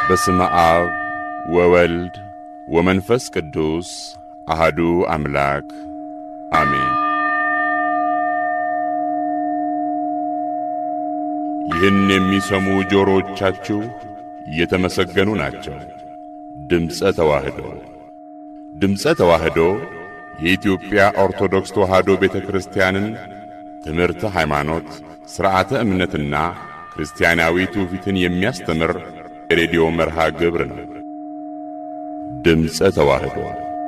በስመ አብ ወወልድ ወመንፈስ ቅዱስ አሃዱ አምላክ አሜን። ይህን የሚሰሙ ጆሮዎቻችሁ የተመሰገኑ ናቸው። ድምፀ ተዋህዶ ድምፀ ተዋህዶ የኢትዮጵያ ኦርቶዶክስ ተዋህዶ ቤተ ክርስቲያንን ትምህርተ ሃይማኖት፣ ሥርዓተ እምነትና ክርስቲያናዊ ትውፊትን የሚያስተምር የሬዲዮ መርሃ ግብር ነው። ድምፀ ተዋህዶ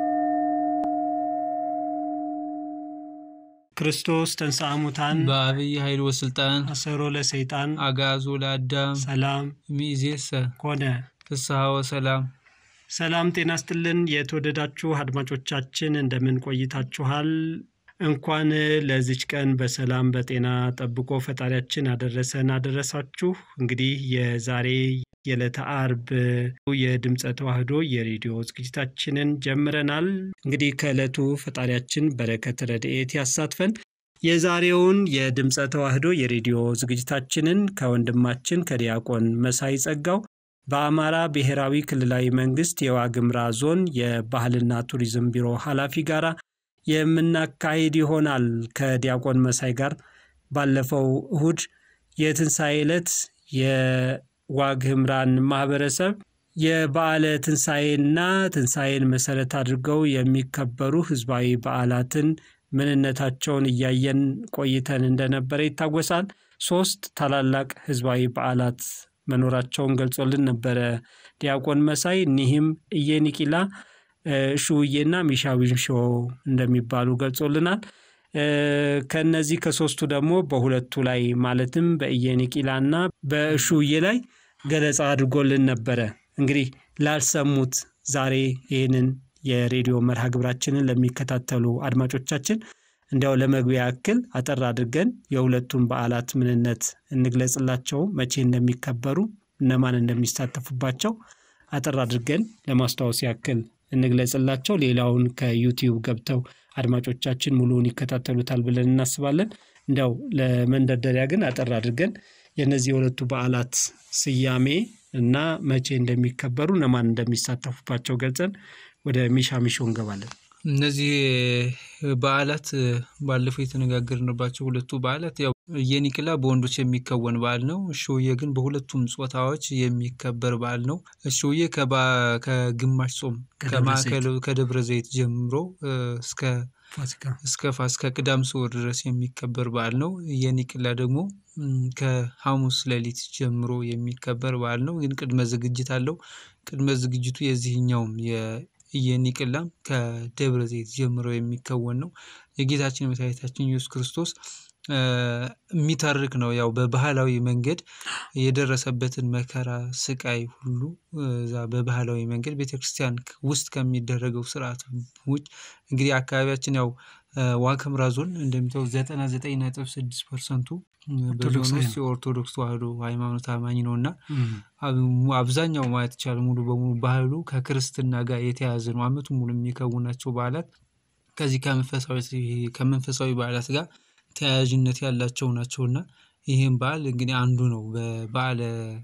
ክርስቶስ ተንሥአ እሙታን በአብይ ኃይል ወስልጣን አሰሮ ለሰይጣን አጋዞ ለአዳም ሰላም ሚእዜሰ ኮነ። ፍስሐ ወሰላም። ሰላም ጤና ስጥልን። የተወደዳችሁ አድማጮቻችን እንደምን ቆይታችኋል? እንኳን ለዚች ቀን በሰላም በጤና ጠብቆ ፈጣሪያችን አደረሰን አደረሳችሁ። እንግዲህ የዛሬ የዕለተ አርብ የድምፀ ተዋህዶ የሬዲዮ ዝግጅታችንን ጀምረናል። እንግዲህ ከዕለቱ ፈጣሪያችን በረከት ረድኤት ያሳትፈን። የዛሬውን የድምፀ ተዋህዶ የሬዲዮ ዝግጅታችንን ከወንድማችን ከዲያቆን መሳይ ጸጋው በአማራ ብሔራዊ ክልላዊ መንግስት የዋግምራ ዞን የባህልና ቱሪዝም ቢሮ ኃላፊ ጋራ የምናካሂድ ይሆናል። ከዲያቆን መሳይ ጋር ባለፈው እሁድ የትንሣኤ ዕለት የዋግ ህምራን ማህበረሰብ የበዓለ ትንሣኤና ትንሣኤን መሰረት አድርገው የሚከበሩ ህዝባዊ በዓላትን ምንነታቸውን እያየን ቆይተን እንደነበረ ይታወሳል። ሶስት ታላላቅ ህዝባዊ በዓላት መኖራቸውን ገልጾልን ነበረ ዲያቆን መሳይ። እኒህም እየኒቂላ እሹውዬና ሚሻዊንሾ እንደሚባሉ ገልጾልናል። ከነዚህ ከሶስቱ ደግሞ በሁለቱ ላይ ማለትም በእየኒቂላና በእሹውዬ ላይ ገለጻ አድርጎልን ነበረ። እንግዲህ ላልሰሙት ዛሬ ይህንን የሬዲዮ መርሃ ግብራችንን ለሚከታተሉ አድማጮቻችን እንዲያው ለመግቢያ ያክል አጠር አድርገን የሁለቱን በዓላት ምንነት እንግለጽላቸው፣ መቼ እንደሚከበሩ፣ እነማን እንደሚሳተፉባቸው አጠር አድርገን ለማስታወስ ያክል እንግለጽላቸው። ሌላውን ከዩቲዩብ ገብተው አድማጮቻችን ሙሉውን ይከታተሉታል ብለን እናስባለን። እንዲያው ለመንደርደሪያ ግን አጠር አድርገን የእነዚህ የሁለቱ በዓላት ስያሜ እና መቼ እንደሚከበሩ እነማን እንደሚሳተፉባቸው ገልጸን ወደ ሚሻ ሚሾ እንገባለን። እነዚህ በዓላት ባለፈው የተነጋገርንባቸው ሁለቱ በዓላት ያው የኒቅላ በወንዶች የሚከወን በዓል ነው። እሾዬ ግን በሁለቱም ጾታዎች የሚከበር በዓል ነው። እሾዬ ከግማሽ ጾም ከማዕከል ከደብረ ዘይት ጀምሮ እስከ እስከ ፋሲካ ቅዳም ስዑር ድረስ የሚከበር በዓል ነው። የኒቅላ ደግሞ ከሐሙስ ሌሊት ጀምሮ የሚከበር በዓል ነው። ግን ቅድመ ዝግጅት አለው። ቅድመ ዝግጅቱ የዚህኛውም የኒቅላም ከደብረ ዘይት ጀምሮ የሚከወን ነው። የጌታችን የመድኃኒታችን ኢየሱስ ክርስቶስ የሚተርክ ነው። ያው በባህላዊ መንገድ የደረሰበትን መከራ፣ ስቃይ ሁሉ እዛ በባህላዊ መንገድ ቤተክርስቲያን ውስጥ ከሚደረገው ስርዓት ውጭ እንግዲህ አካባቢያችን ያው ዋግ ኽምራ ዞን እንደሚታወቅ ዘጠና ዘጠኝ ነጥብ ስድስት ፐርሰንቱ በዞን ውስጥ የኦርቶዶክስ ተዋህዶ ሃይማኖት አማኝ ነው እና አብዛኛው ማለት ይቻላል ሙሉ በሙሉ ባህሉ ከክርስትና ጋር የተያያዘ ነው። አመቱ ሙሉ የሚከውናቸው በዓላት ከዚህ ከመንፈሳዊ በዓላት ጋር ተያያዥነት ያላቸው ናቸው እና ይህም በዓል እንግዲህ አንዱ ነው። በበዓለ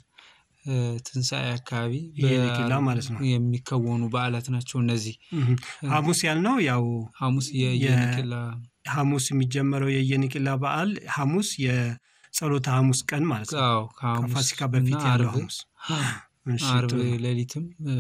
ትንሣኤ አካባቢ ማለት ነው የሚከወኑ በዓላት ናቸው እነዚህ። ሐሙስ ያልነው ያው ሐሙስ የየኒቅላ ሐሙስ የሚጀመረው የየኒቅላ በዓል ሐሙስ የጸሎተ ሐሙስ ቀን ማለት ነው። ከፋሲካ በፊት ያለው ሐሙስ አርብ ሌሊትም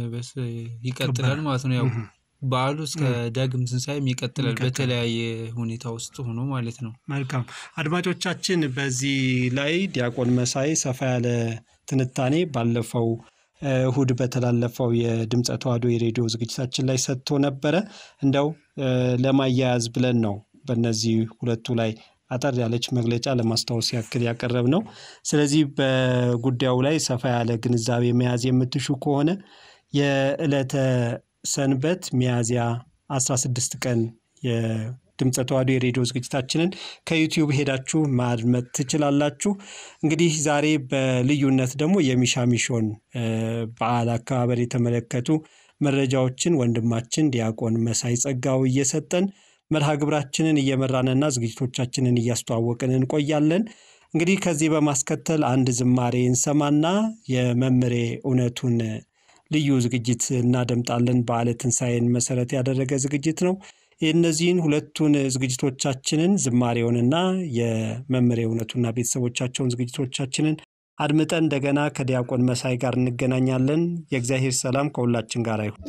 ይቀጥላል ማለት ነው። ያው በዓሉ እስከ ዳግም ትንሣኤም ይቀጥላል በተለያየ ሁኔታ ውስጥ ሆኖ ማለት ነው። መልካም አድማጮቻችን፣ በዚህ ላይ ዲያቆን መሳይ ሰፋ ያለ ትንታኔ ባለፈው እሁድ በተላለፈው የድምፀ ተዋህዶ የሬዲዮ ዝግጅታችን ላይ ሰጥቶ ነበረ። እንደው ለማያያዝ ብለን ነው በእነዚህ ሁለቱ ላይ አጠር ያለች መግለጫ ለማስታወስ ያክል ያቀረብ ነው። ስለዚህ በጉዳዩ ላይ ሰፋ ያለ ግንዛቤ መያዝ የምትሹ ከሆነ የዕለተ ሰንበት ሚያዝያ 16 ቀን የድምፀ ተዋህዶ የሬዲዮ ዝግጅታችንን ከዩቲዩብ ሄዳችሁ ማድመጥ ትችላላችሁ። እንግዲህ ዛሬ በልዩነት ደግሞ የሚሻሚሾን በዓል አከባበር የተመለከቱ መረጃዎችን ወንድማችን ዲያቆን መሳይ ጸጋው እየሰጠን መርሃ ግብራችንን እየመራንና ዝግጅቶቻችንን እያስተዋወቅን እንቆያለን። እንግዲህ ከዚህ በማስከተል አንድ ዝማሬ እንሰማና የመምሬ እውነቱን ልዩ ዝግጅት እናደምጣለን። በዓለ ትንሣኤን መሰረት ያደረገ ዝግጅት ነው። እነዚህን ሁለቱን ዝግጅቶቻችንን ዝማሬውንና የመምሬ እውነቱና ቤተሰቦቻቸውን ዝግጅቶቻችንን አድምጠን እንደገና ከዲያቆን መሳይ ጋር እንገናኛለን። የእግዚአብሔር ሰላም ከሁላችን ጋር ይሁን።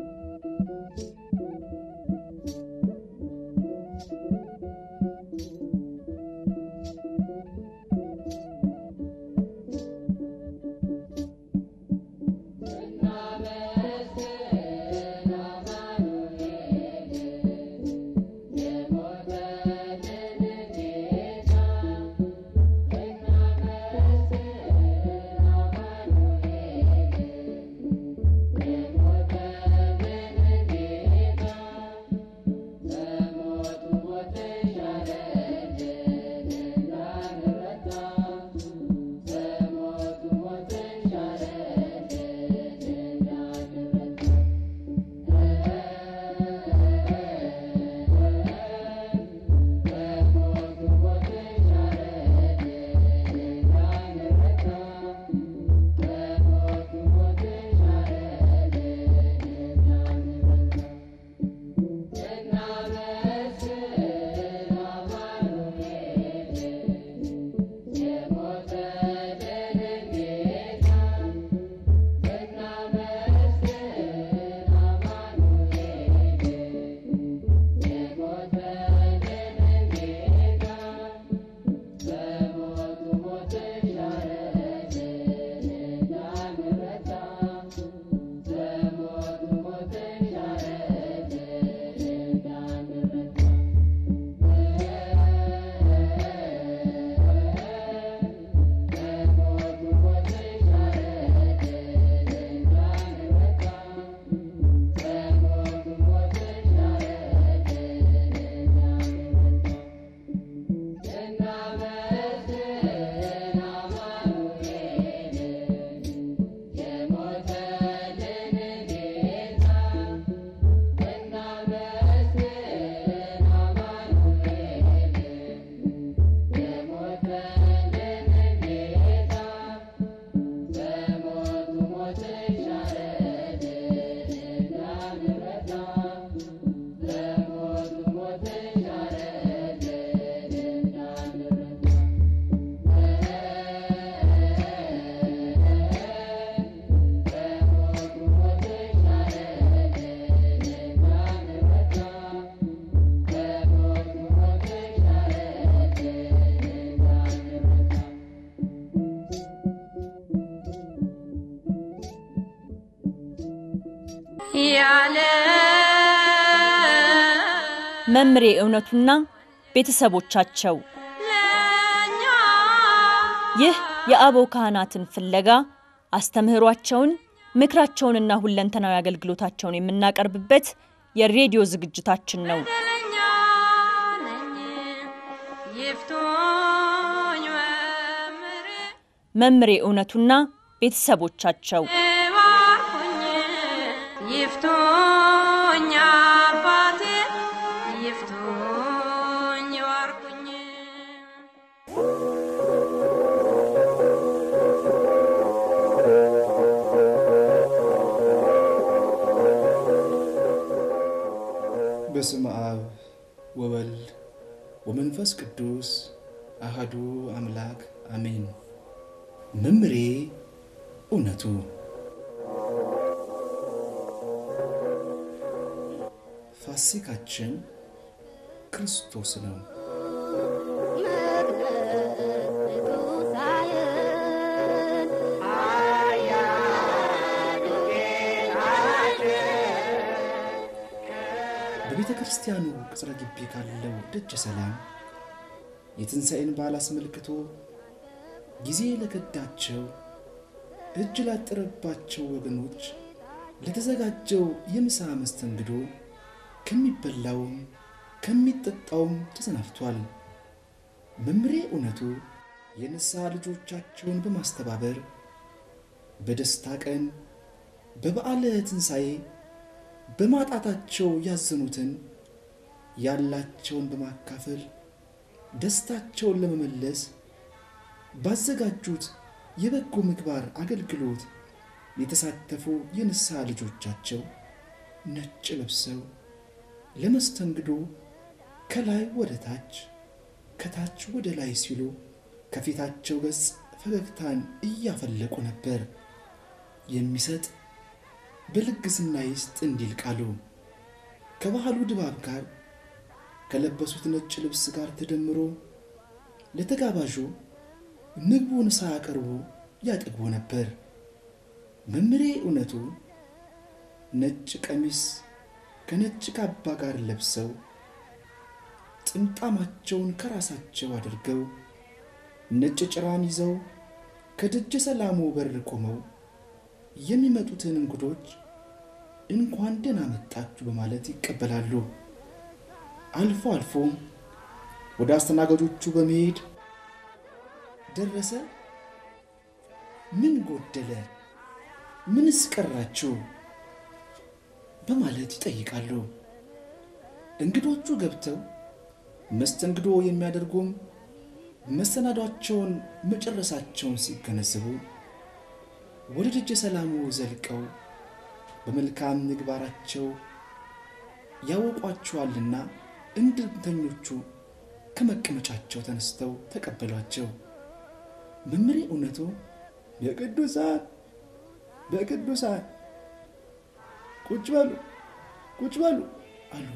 ያለ መምሬ እውነቱና ቤተሰቦቻቸው ለኛ ይህ የአበው ካህናትን ፍለጋ አስተምህሯቸውን ምክራቸውንና ሁለንተናዊ አገልግሎታቸውን የምናቀርብበት የሬዲዮ ዝግጅታችን ነው። በደለኛ ነኝ ይፍቱኝ መምሬ መምሬ እውነቱና ቤተሰቦቻቸው እባኩኝ ይፍቱኝ አባቴ ይፍቱኝ ዋርኩኝ በስመ አብ ወወልድ ወመንፈስ ቅዱስ አህዱ አምላክ አሜን። መምሬ እውነቱ ፋሲካችን ክርስቶስ ነው። በቤተ ክርስቲያኑ ቅጽረ ግቢ ካለው ደጀ ሰላም የትንሣኤን በዓል አስመልክቶ ጊዜ ለከዳቸው እጅ ላጠረባቸው ወገኖች ለተዘጋጀው የምሳ መስተንግዶ ከሚበላውም ከሚጠጣውም ተሰናፍቷል። መምሬ እውነቱ የንስሐ ልጆቻቸውን በማስተባበር በደስታ ቀን በበዓለ ትንሣኤ በማጣታቸው ያዘኑትን ያላቸውን በማካፈል ደስታቸውን ለመመለስ ባዘጋጁት የበጎ ምግባር አገልግሎት የተሳተፉ የንስሐ ልጆቻቸው ነጭ ለብሰው ለመስተንግዶ ከላይ ወደ ታች ከታች ወደ ላይ ሲሉ ከፊታቸው ገጽ ፈገግታን እያፈለቁ ነበር። የሚሰጥ በልግስና ይስጥ እንዲል ቃሉ ከባህሉ ድባብ ጋር ከለበሱት ነጭ ልብስ ጋር ተደምሮ ለተጋባዡ ምግቡን ሳያቀርቡ ያጠግቡ ነበር። መምሬ እውነቱ ነጭ ቀሚስ ከነጭ ካባ ጋር ለብሰው ጥምጣማቸውን ከራሳቸው አድርገው ነጭ ጭራን ይዘው ከደጀ ሰላሙ በር ቆመው የሚመጡትን እንግዶች እንኳን ደህና መጣችሁ በማለት ይቀበላሉ። አልፎ አልፎ ወደ አስተናጋጆቹ በመሄድ ደረሰ፣ ምን ጎደለ፣ ምንስ ቀራችሁ በማለት ይጠይቃሉ። እንግዶቹ ገብተው መስተንግዶ የሚያደርጉም መሰናዷቸውን መጨረሳቸውን ሲገነዘቡ ወደ ደጀ ሰላሙ ዘልቀው በመልካም ምግባራቸው ያወቋቸዋልና እንድምተኞቹ ከመቀመጫቸው ተነስተው ተቀበሏቸው። መምሬ እውነቱ በቅዱሳን በቅዱሳን ቁጭ በሉ ቁጭ በሉ አሉ።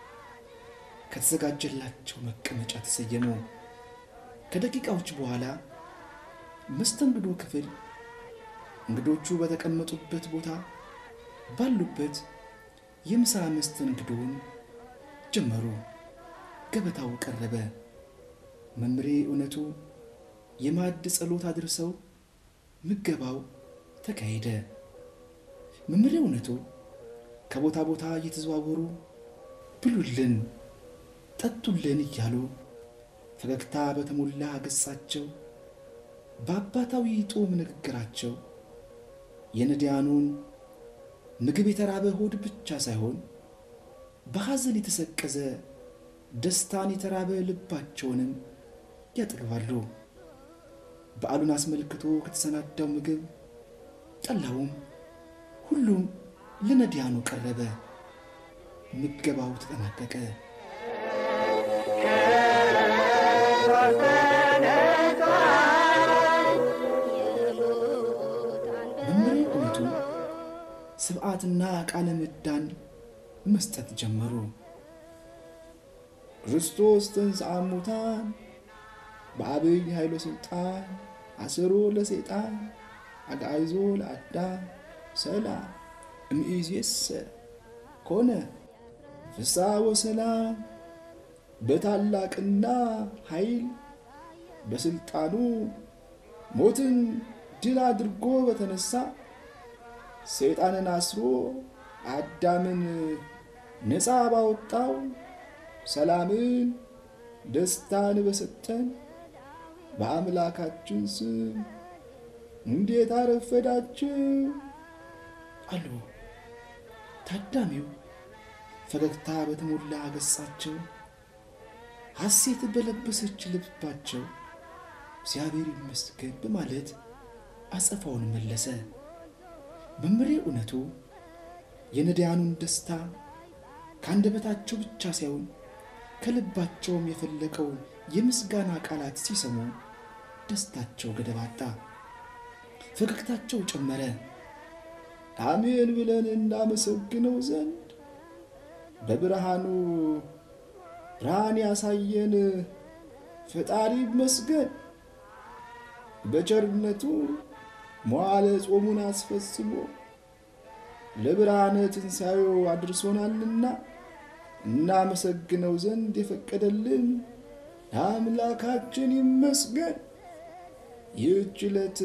ከተዘጋጀላቸው መቀመጫ ተሰየሙ። ከደቂቃዎች በኋላ መስተንግዶ ክፍል እንግዶቹ በተቀመጡበት ቦታ ባሉበት የምሳ መስተንግዶውን ጀመሩ። ገበታው ቀረበ። መምሬ እውነቱ የማዕድ ጸሎት አድርሰው ምገባው ተካሄደ። መምሬ እውነቱ ከቦታ ቦታ እየተዘዋወሩ ብሉልን፣ ጠጡልን እያሉ ፈገግታ በተሞላ ገጻቸው በአባታዊ ጦም ንግግራቸው የነዳያኑን ምግብ የተራበ ሆድ ብቻ ሳይሆን በሐዘን የተሰቀዘ ደስታን የተራበ ልባቸውንም ያጠግባሉ። በዓሉን አስመልክቶ ከተሰናዳው ምግብ ጠላውም ሁሉም ለነዳያኑ ቀረበ። ምገባው ተጠናቀቀ። መምሬ እውነቱ ስብዓትና ቃለ ምዕዳን መስጠት ጀመሩ። ክርስቶስ ተንሥአ እሙታን በአብይ ኃይሎ ሥልጣን አሰሮ ለሰይጣን አግዓይዞ ለአዳም ሰላም እምይእዜሰ ኮነ ፍስሐ ወሰላም በታላቅና ኃይል በስልጣኑ ሞትን ድል አድርጎ በተነሳ ሰይጣንን አስሮ አዳምን ነፃ ባወጣው ሰላምን ደስታን በሰጠን በአምላካችን ስም እንዴት አረፈዳችሁ አሉ። ታዳሚው ፈገግታ በተሞላ ገጻቸው ሐሴት በለበሰች ልባቸው እግዚአብሔር ይመስገን በማለት አጸፋውን መለሰ። መምሬ እውነቱ የነዳያኑን ደስታ ከአንደበታቸው ብቻ ሳይሆን ከልባቸውም የፈለቀውን የምስጋና ቃላት ሲሰሙ ደስታቸው ገደብ አጣ፣ ፈገግታቸው ጨመረ። አሜን ብለን እናመሰግነው ዘንድ በብርሃኑ ብርሃን ያሳየን ፈጣሪ ይመስገን። በቸርነቱ መዋለ ጾሙን አስፈጽሞ ለብርሃነ ትንሣኤው አድርሶናልና እናመሰግነው ዘንድ የፈቀደልን አምላካችን ይመስገን። ይህች ዕለት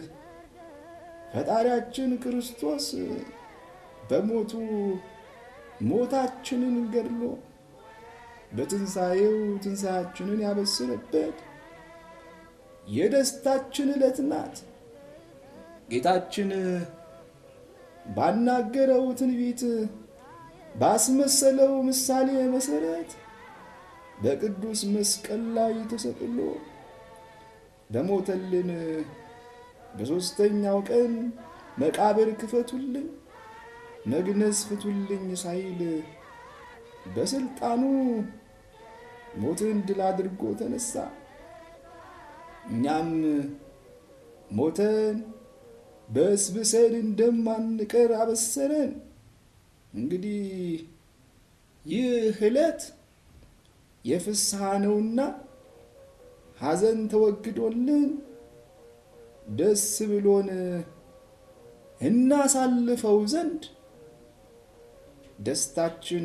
ፈጣሪያችን ክርስቶስ በሞቱ ሞታችንን ገድሎ በትንሣኤው ትንሣያችንን ያበሰረበት የደስታችን ዕለት ናት። ጌታችን ባናገረው ትንቢት ባስመሰለው ምሳሌ መሠረት በቅዱስ መስቀል ላይ ተሰቅሎ በሞተልን በሦስተኛው ቀን መቃብር ክፈቱልኝ፣ መግነዝ ፍቱልኝ ሳይል በስልጣኑ ሞትን ድል አድርጎ ተነሳ። እኛም ሞተን በስብሰን እንደማንቀር አበሰረን። እንግዲህ ይህ ዕለት የፍስሐ ነውና ሐዘን ተወግዶልን ደስ ብሎን እናሳልፈው ዘንድ ደስታችን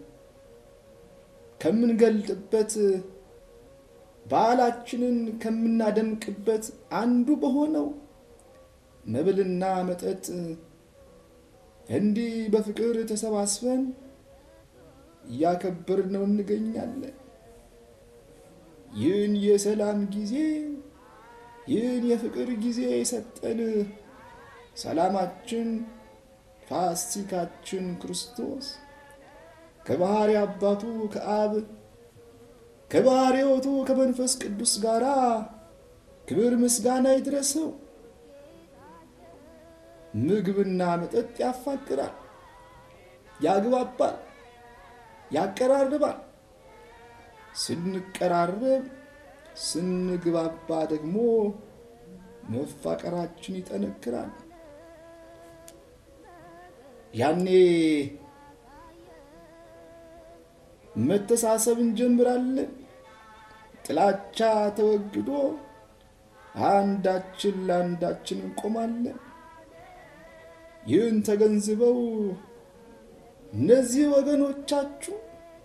ከምንገልጥበት በዓላችንን ከምናደምቅበት አንዱ በሆነው መብልና መጠጥ እንዲህ በፍቅር ተሰባስበን እያከበርነው እንገኛለን። ይህን የሰላም ጊዜ ይህን የፍቅር ጊዜ የሰጠን ሰላማችን ፋሲካችን ክርስቶስ ከባሕሪ አባቱ ከአብ ከባሕሪ ሕይወቱ ከመንፈስ ቅዱስ ጋር ክብር ምስጋና ይድረሰው። ምግብና መጠጥ ያፋቅራል፣ ያግባባል፣ ያቀራርባል። ስንቀራረብ ስንግባባ ደግሞ መፋቀራችን ይጠነክራል። ያኔ መተሳሰብ እንጀምራለን። ጥላቻ ተወግዶ አንዳችን ለአንዳችን እንቆማለን። ይህን ተገንዝበው እነዚህ ወገኖቻችሁ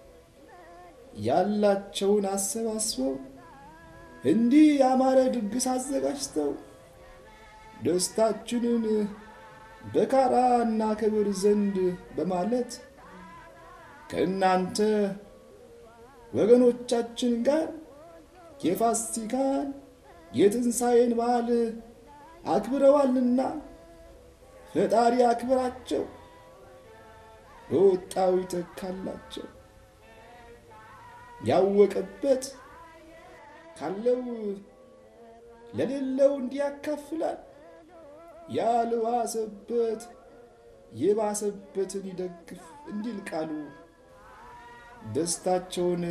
ያላቸውን አሰባስበው እንዲህ ያማረ ድግስ አዘጋጅተው ደስታችንን በጋራ እናከብር ዘንድ በማለት ከእናንተ ወገኖቻችን ጋር የፋሲካን የትንሣኤን በዓል አክብረዋልና ፈጣሪ አክብራቸው፣ በወጣው ይተካላቸው። ያወቀበት ካለው ለሌለው እንዲያካፍላል፣ ያልባሰበት የባሰበትን ይደግፍ እንዲል ቃሉ ደስታቸውን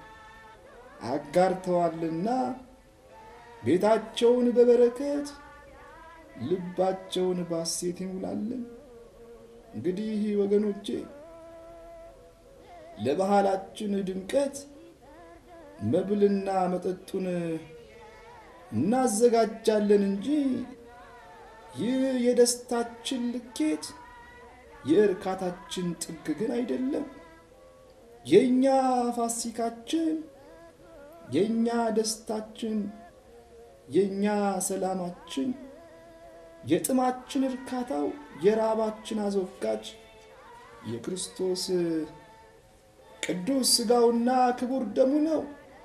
አጋርተዋልና ቤታቸውን በበረከት ልባቸውን ባሴት ይሙላልን። እንግዲህ ወገኖቼ ለባህላችን ድምቀት መብልና መጠጡን እናዘጋጃለን እንጂ ይህ የደስታችን ልኬት የእርካታችን ጥግ ግን አይደለም። የእኛ ፋሲካችን፣ የእኛ ደስታችን፣ የእኛ ሰላማችን፣ የጥማችን እርካታው፣ የራባችን አስወጋጅ የክርስቶስ ቅዱስ ሥጋውና ክቡር ደሙ ነው።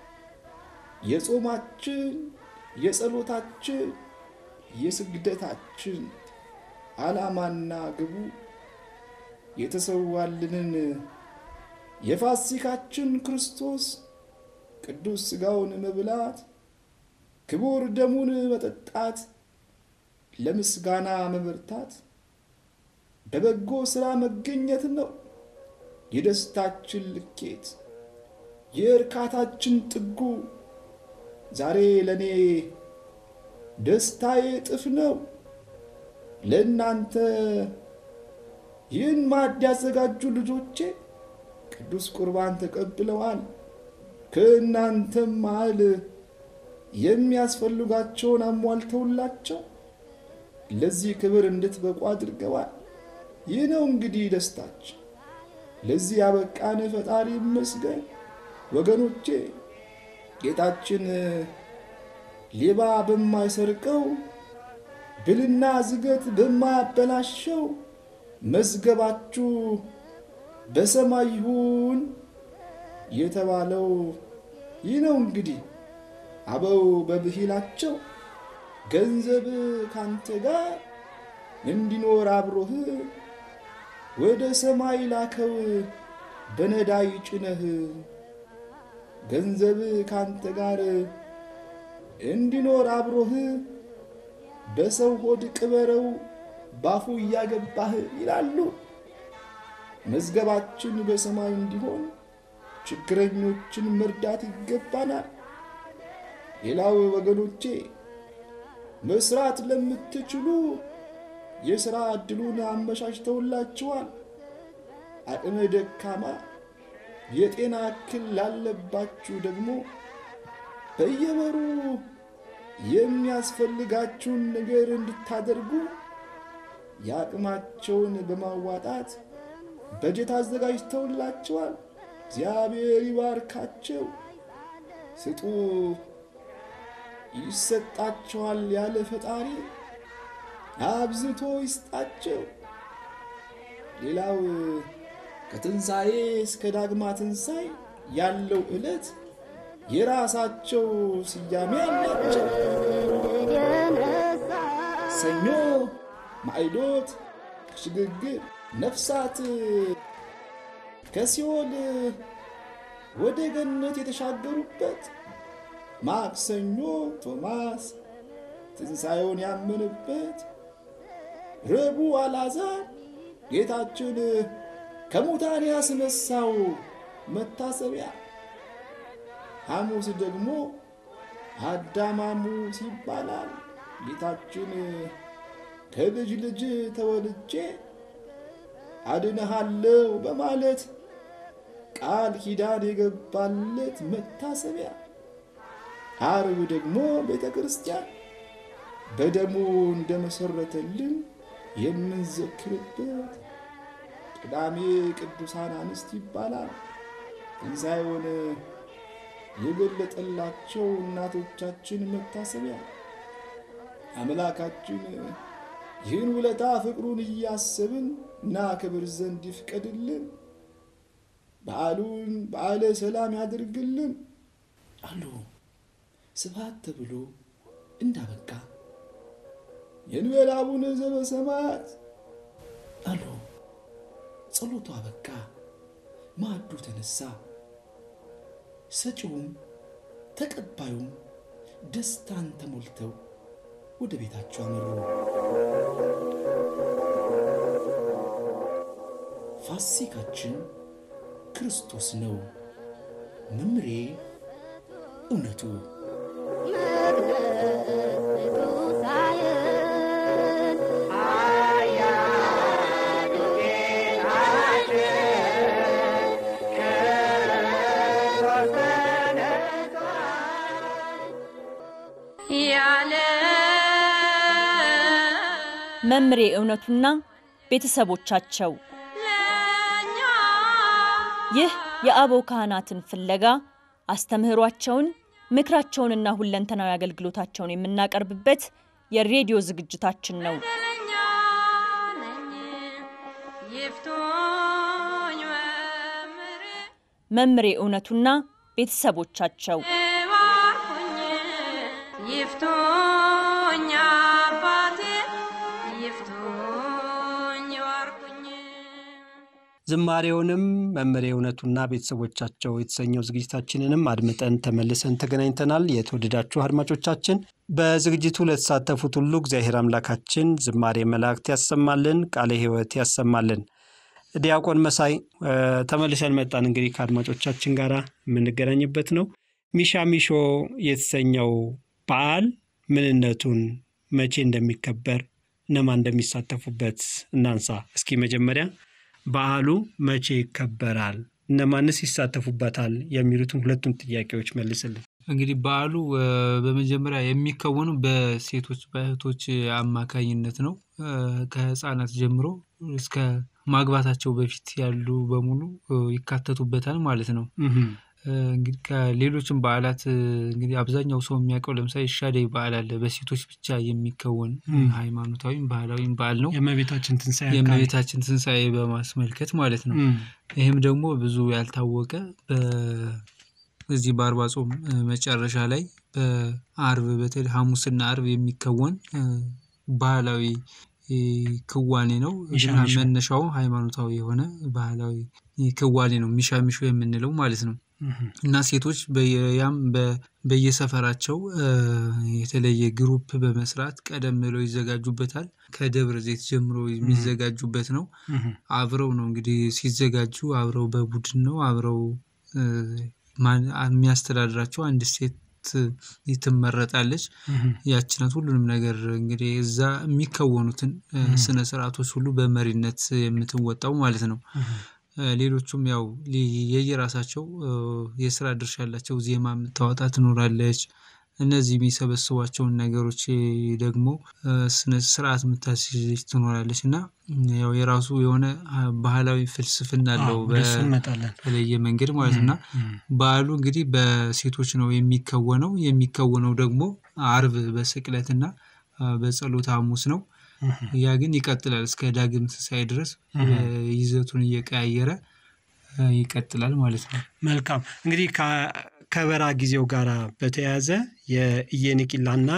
የጾማችን፣ የጸሎታችን፣ የስግደታችን ዓላማና ግቡ የተሰዋልንን የፋሲካችን ክርስቶስ ቅዱስ ሥጋውን መብላት ክቡር ደሙን መጠጣት ለምስጋና መበርታት በበጎ ሥራ መገኘት ነው። የደስታችን ልኬት የእርካታችን ጥጉ ዛሬ ለእኔ ደስታዬ እጥፍ ነው። ለእናንተ ይህን ማዕድ ያዘጋጁ ልጆቼ ቅዱስ ቁርባን ተቀብለዋል። ከእናንተም መሃል የሚያስፈልጋቸውን አሟልተውላቸው ለዚህ ክብር እንድትበቁ አድርገዋል። ይህ ነው እንግዲህ ደስታችን። ለዚህ ያበቃን ፈጣሪ ይመስገን። ወገኖቼ ጌታችን ሌባ በማይሰርቀው ብልና ዝገት በማያበላሸው መዝገባችሁ በሰማይ ይሁን የተባለው ይህ ነው እንግዲህ አበው በብሂላቸው ገንዘብ ካንተ ጋር እንዲኖር አብሮህ ወደ ሰማይ ላከው በነዳይ ጭነህ ገንዘብ ካንተ ጋር እንዲኖር አብሮህ በሰው ሆድ ቅበረው ባፉ እያገባህ ይላሉ። መዝገባችን በሰማይ እንዲሆን ችግረኞችን መርዳት ይገባናል። ሌላው ወገኖቼ መስራት ለምትችሉ የሥራ ዕድሉን አመቻችተውላችኋል። አቅመ ደካማ የጤና እክል ላለባችሁ ደግሞ በየወሩ የሚያስፈልጋችሁን ነገር እንድታደርጉ የአቅማቸውን በማዋጣት በጀት አዘጋጅተውላቸዋል። እግዚአብሔር ይባርካቸው። ስጡ ይሰጣቸዋል ያለ ፈጣሪ አብዝቶ ይስጣቸው። ሌላው ከትንሣኤ እስከ ዳግማ ትንሣኤ ያለው ዕለት የራሳቸው ስያሜ አላቸው። ሰኞ ማዕዶት ሽግግር ነፍሳት ከሲኦል ወደ ገነት የተሻገሩበት፣ ማክሰኞ ቶማስ ትንሣኤውን ያመነበት፣ ረቡዕ አልዓዛር ጌታችን ከሙታን ያስነሳው መታሰቢያ፣ ሐሙስ ደግሞ አዳማሙስ ይባላል። ጌታችን ከልጅ ልጅ ተወልጄ አድነሃለው በማለት ቃል ኪዳን የገባለት መታሰቢያ። ዓርብ ደግሞ ቤተ ክርስቲያን በደሙ እንደመሰረተልን የምንዘክርበት፣ ቅዳሜ ቅዱሳን አንስት ይባላል። ትንሣኤውን የገለጠላቸው እናቶቻችን መታሰቢያ አምላካችን ይህን ውለታ ፍቅሩን እያሰብን እና ክብር ዘንድ ይፍቀድልን። በዓሉን በዓለ ሰላም ያድርግልን አሉ። ስብሐት ተብሎ እንዳበቃ የእንበለ አቡነ ዘበሰማያት አሉ። ጸሎቱ አበቃ። ማዕዱ ተነሳ። ሰጪውም ተቀባዩም ደስታን ተሞልተው ወደ ቤታቸው አመሩ። ፋሲካችን ክርስቶስ ነው። መምሬ እውነቱ ያለ መምሬ እውነቱና ቤተሰቦቻቸው ለኛ ይህ የአበው ካህናትን ፍለጋ አስተምህሯቸውን ምክራቸውንና ሁለንተናዊ አገልግሎታቸውን የምናቀርብበት የሬዲዮ ዝግጅታችን ነው። በደለኛ ነኝ ይፍቱኝ መምሬ መምሬ እውነቱና ቤተሰቦቻቸው ባርኩኝ ይፍቱኝ አባቴ ይፍቱኝ ባርኩኝ ዝማሬውንም መምሬ እውነቱና ቤተሰቦቻቸው የተሰኘው ዝግጅታችንንም አድምጠን ተመልሰን ተገናኝተናል። የተወደዳችሁ አድማጮቻችን በዝግጅቱ ለተሳተፉት ሁሉ እግዚአብሔር አምላካችን ዝማሬ መላእክት ያሰማልን፣ ቃለ ሕይወት ያሰማልን። ዲያቆን መሳይ እ፣ ተመልሰን መጣን። እንግዲህ ከአድማጮቻችን ጋር የምንገናኝበት ነው። ሚሻ ሚሾ የተሰኘው በዓል ምንነቱን፣ መቼ እንደሚከበር፣ እነማን እንደሚሳተፉበት እናንሳ። እስኪ መጀመሪያ በዓሉ መቼ ይከበራል፣ እነማንስ ይሳተፉበታል የሚሉትን ሁለቱን ጥያቄዎች መልስልን። እንግዲህ በዓሉ እ፣ በመጀመሪያ የሚከወኑ በሴቶች በእህቶች አማካኝነት ነው። እ፣ ከህፃናት ጀምሮ እስከ ማግባታቸው በፊት ያሉ በሙሉ እ፣ ይካተቱበታል ማለት ነው። እ፣ እንግዲህ ከሌሎችም በዓላት እ፣ እንግዲህ አብዛኛው ሰው የሚያውቀው ለምሳሌ ሻደይ በዓል አለ። በሴቶች ብቻ የሚከወን እ፣ ም። ሃይማኖታዊም ባህላዊም በዓል ነው። የእመቤታችን ትንሣኤ አካል የእመቤታችን ትንሣኤ በማስመልከት ማለት ነው። እም፣ ይህም ደግሞ ብዙ ያልታወቀ በ- እዚህ በአርባ ጾም እ፣ መጨረሻ ላይ በአርብ በተለይ ሐሙስና አርብ የሚከወን እ፣ ባህላዊ እ፣ ክዋኔ ነው። ሚሻ ግን ሚሾ። መነሻው ሃይማኖታዊ የሆነ ባህላዊ ክዋኔ ነው። ሚሻ ሚሾ የምንለው ማለት ነው። እና ሴቶች ያም በየሰፈራቸው የተለየ ግሩፕ በመስራት ቀደም ብለው ይዘጋጁበታል። ከደብረ ዘይት ጀምሮ የሚዘጋጁበት ነው። አብረው ነው እንግዲህ ሲዘጋጁ አብረው በቡድን ነው አብረው የሚያስተዳድራቸው አንድ ሴት ትመረጣለች። ያቺ ናት ሁሉንም ነገር እንግዲህ እዛ የሚከወኑትን ስነ ስርዓቶች ሁሉ በመሪነት የምትወጣው ማለት ነው። ሌሎቹም ያው የየራሳቸው የስራ ድርሻ ያላቸው ዜማ የምታወጣ ትኖራለች። እነዚህ የሚሰበስቧቸውን ነገሮች ደግሞ ስነ ስርዓት የምታስይዝ ትኖራለች እና ያው የራሱ የሆነ ባህላዊ ፍልስፍና አለው በተለየ መንገድ ማለት ነው። እና በዓሉ እንግዲህ በሴቶች ነው የሚከወነው የሚከወነው ደግሞ አርብ በስቅለትና በጸሎተ ሐሙስ ነው። ያ ግን ይቀጥላል እስከ ዳግም ትንሳኤ ድረስ ይዘቱን እየቀያየረ ይቀጥላል ማለት ነው። መልካም እንግዲህ ከበራ ጊዜው ጋር በተያያዘ የኢየኒቂላና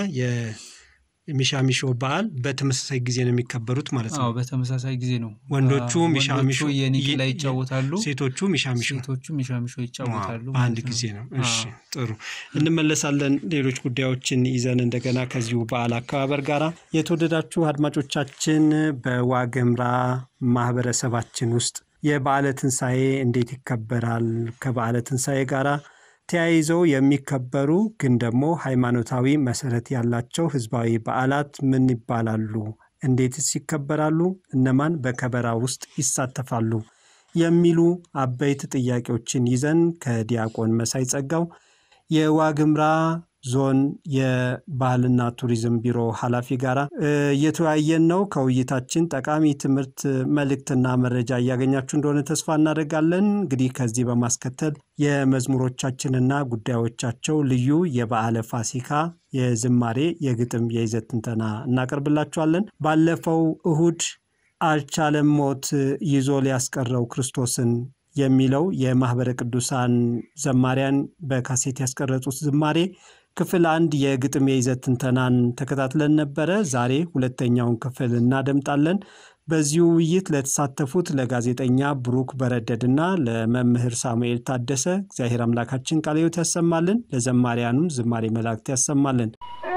የሚሻሚሾ በዓል በተመሳሳይ ጊዜ ነው የሚከበሩት ማለት ነው። አዎ በተመሳሳይ ጊዜ ነው። ወንዶቹ ሚሻሚሾ የኒቂላ ይጫወታሉ፣ ሴቶቹ ሚሻሚሾ ሴቶቹ ሚሻሚሾ ይጫወታሉ። በአንድ ጊዜ ነው። እሺ ጥሩ እንመለሳለን። ሌሎች ጉዳዮችን ይዘን እንደገና ከዚሁ በዓል አከባበር ጋር የተወደዳችሁ አድማጮቻችን በዋግምራ ማህበረሰባችን ውስጥ የበዓለ ትንሣኤ እንዴት ይከበራል? ከበዓለ ትንሣኤ ጋር ተያይዘው የሚከበሩ ግን ደግሞ ሃይማኖታዊ መሰረት ያላቸው ህዝባዊ በዓላት ምን ይባላሉ? እንዴትስ ይከበራሉ? እነማን በከበራ ውስጥ ይሳተፋሉ? የሚሉ አበይት ጥያቄዎችን ይዘን ከዲያቆን መሳይ ጸጋው የዋግምራ ዞን የባህልና ቱሪዝም ቢሮ ኃላፊ ጋር እየተወያየን ነው። ከውይይታችን ጠቃሚ ትምህርት መልእክትና መረጃ እያገኛችሁ እንደሆነ ተስፋ እናደርጋለን። እንግዲህ ከዚህ በማስከተል የመዝሙሮቻችንና ጉዳዮቻቸው ልዩ የበዓለ ፋሲካ የዝማሬ የግጥም የይዘት ትንተና እናቀርብላችኋለን። ባለፈው እሁድ አልቻለም ሞት ይዞ ሊያስቀረው ክርስቶስን የሚለው የማህበረ ቅዱሳን ዘማሪያን በካሴት ያስቀረጹት ዝማሬ ክፍል አንድ የግጥም የይዘት ትንተናን ተከታትለን ነበረ። ዛሬ ሁለተኛውን ክፍል እናደምጣለን። በዚሁ ውይይት ለተሳተፉት ለጋዜጠኛ ብሩክ በረደድና ለመምህር ሳሙኤል ታደሰ እግዚአብሔር አምላካችን ቃለ ሕይወት ያሰማልን፣ ለዘማሪያኑም ዝማሬ መላእክት ያሰማልን።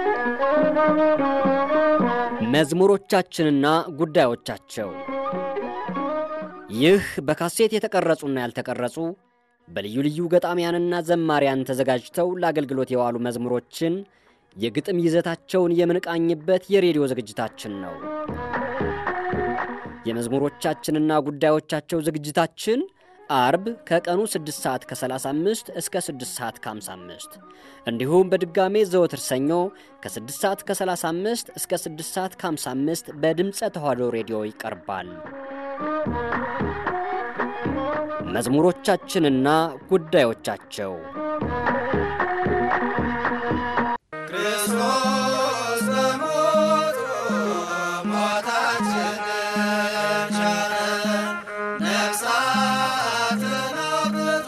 መዝሙሮቻችንና ጉዳዮቻቸው ይህ በካሴት የተቀረጹና ያልተቀረጹ በልዩ ልዩ ገጣሚያንና ዘማሪያን ተዘጋጅተው ለአገልግሎት የዋሉ መዝሙሮችን የግጥም ይዘታቸውን የምንቃኝበት የሬዲዮ ዝግጅታችን ነው። የመዝሙሮቻችንና ጉዳዮቻቸው ዝግጅታችን አርብ ከቀኑ 6 ሰዓት ከ35 እስከ 6 ሰዓት ከ55 እንዲሁም በድጋሜ ዘወትር ሰኞ ከ6 ሰዓት ከ35 እስከ 6 ሰዓት ከ55 በድምፀ ተዋሕዶ ሬዲዮ ይቀርባል። መዝሙሮቻችንና ጉዳዮቻቸው ክርስቶስ በሞቱ ሞታችንን ሻረ፣ ነፍሳትን አውጥቶ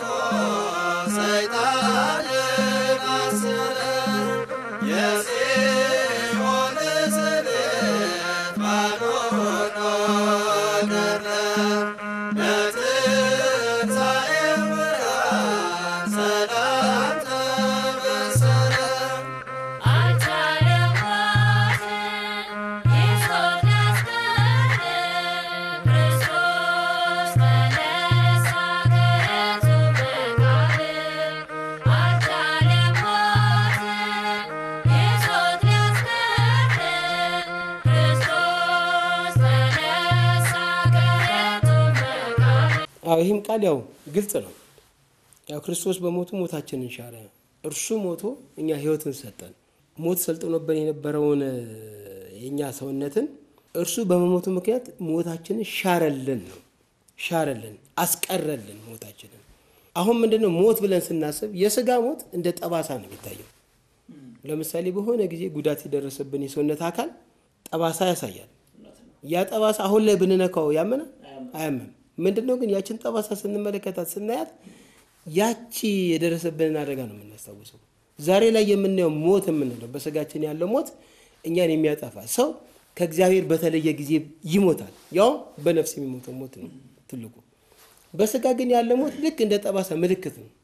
ሰይጣንን አሰረ። የጽዮን ስልት ባዶ ሆኖ ቀረ። በትንሣኤው ብርሃን ሰላም ተበሰረ። አዎ ይህም ቃል ያው ግልጽ ነው። ያው ክርስቶስ በሞቱ ሞታችንን ሻረ። እርሱ ሞቶ እኛ ሕይወትን ሰጠን። ሞት ሰልጥኖብን የነበረውን የእኛ ሰውነትን እርሱ በመሞቱ ምክንያት ሞታችንን ሻረልን ነው ሻረልን፣ አስቀረልን ሞታችንን። አሁን ምንድነው ሞት ብለን ስናስብ የስጋ ሞት እንደ ጠባሳ ነው የሚታየው። ለምሳሌ በሆነ ጊዜ ጉዳት የደረሰብን የሰውነት አካል ጠባሳ ያሳያል። ያ ጠባሳ አሁን ላይ ብንነካው ያመነ አያመም። ምንድነው ግን ያችን ጠባሳ ስንመለከታት ስናያት ያቺ የደረሰብንን አደጋ ነው የምናስታውሰው። ዛሬ ላይ የምናየው ሞት የምንለው በስጋችን ያለው ሞት እኛን የሚያጠፋ ሰው ከእግዚአብሔር በተለየ ጊዜ ይሞታል። ያው በነፍስ የሚሞተው ሞት ነው ትልቁ። በስጋ ግን ያለ ሞት ልክ እንደ ጠባሳ ምልክት ነው።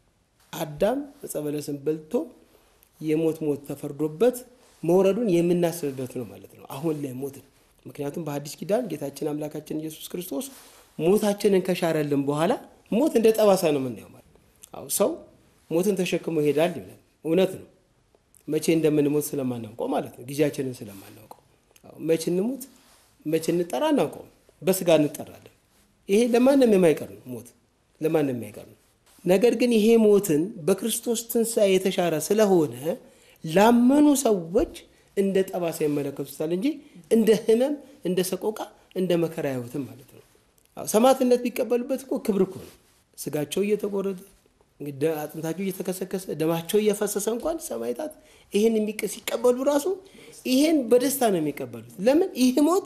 አዳም ዕፀ በለስን በልቶ የሞት ሞት ተፈርዶበት መውረዱን የምናስብበት ነው ማለት ነው። አሁን ላይ ሞትን ምክንያቱም በሐዲስ ኪዳን ጌታችን አምላካችን ኢየሱስ ክርስቶስ ሞታችንን ከሻረልን በኋላ ሞት እንደ ጠባሳ ነው የምናየው ማለት ነው። አዎ ሰው ሞትን ተሸክሞ ይሄዳል ይላል። እውነት ነው። መቼ እንደምንሞት ስለማናውቀው ማለት ነው። ጊዜያችንን ስለማናውቀው አዎ መቼ እንሙት መቼ እንጠራ አናውቀውም። በስጋ እንጠራለን። ይሄ ለማንም የማይቀር ነው። ሞት ለማንም የማይቀር ነው። ነገር ግን ይሄ ሞትን በክርስቶስ ትንሣኤ የተሻረ ስለሆነ ላመኑ ሰዎች እንደ ጠባሳ ይመለከቱታል እንጂ እንደ ሕመም፣ እንደ ሰቆቃ፣ እንደ መከራ ያዩትም ማለት ነው። አዎ ሰማዕትነት ቢቀበሉበት እኮ ክብር እኮ ነው። ስጋቸው እየተቆረጠ እንግዲህ አጥንታቸው እየተከሰከሰ ደማቸው እየፈሰሰ እንኳን ሰማዕታት ይህን የሚቀ- ሲቀበሉ ራሱ ይሄን በደስታ ነው የሚቀበሉት። ለምን ይህ ሞት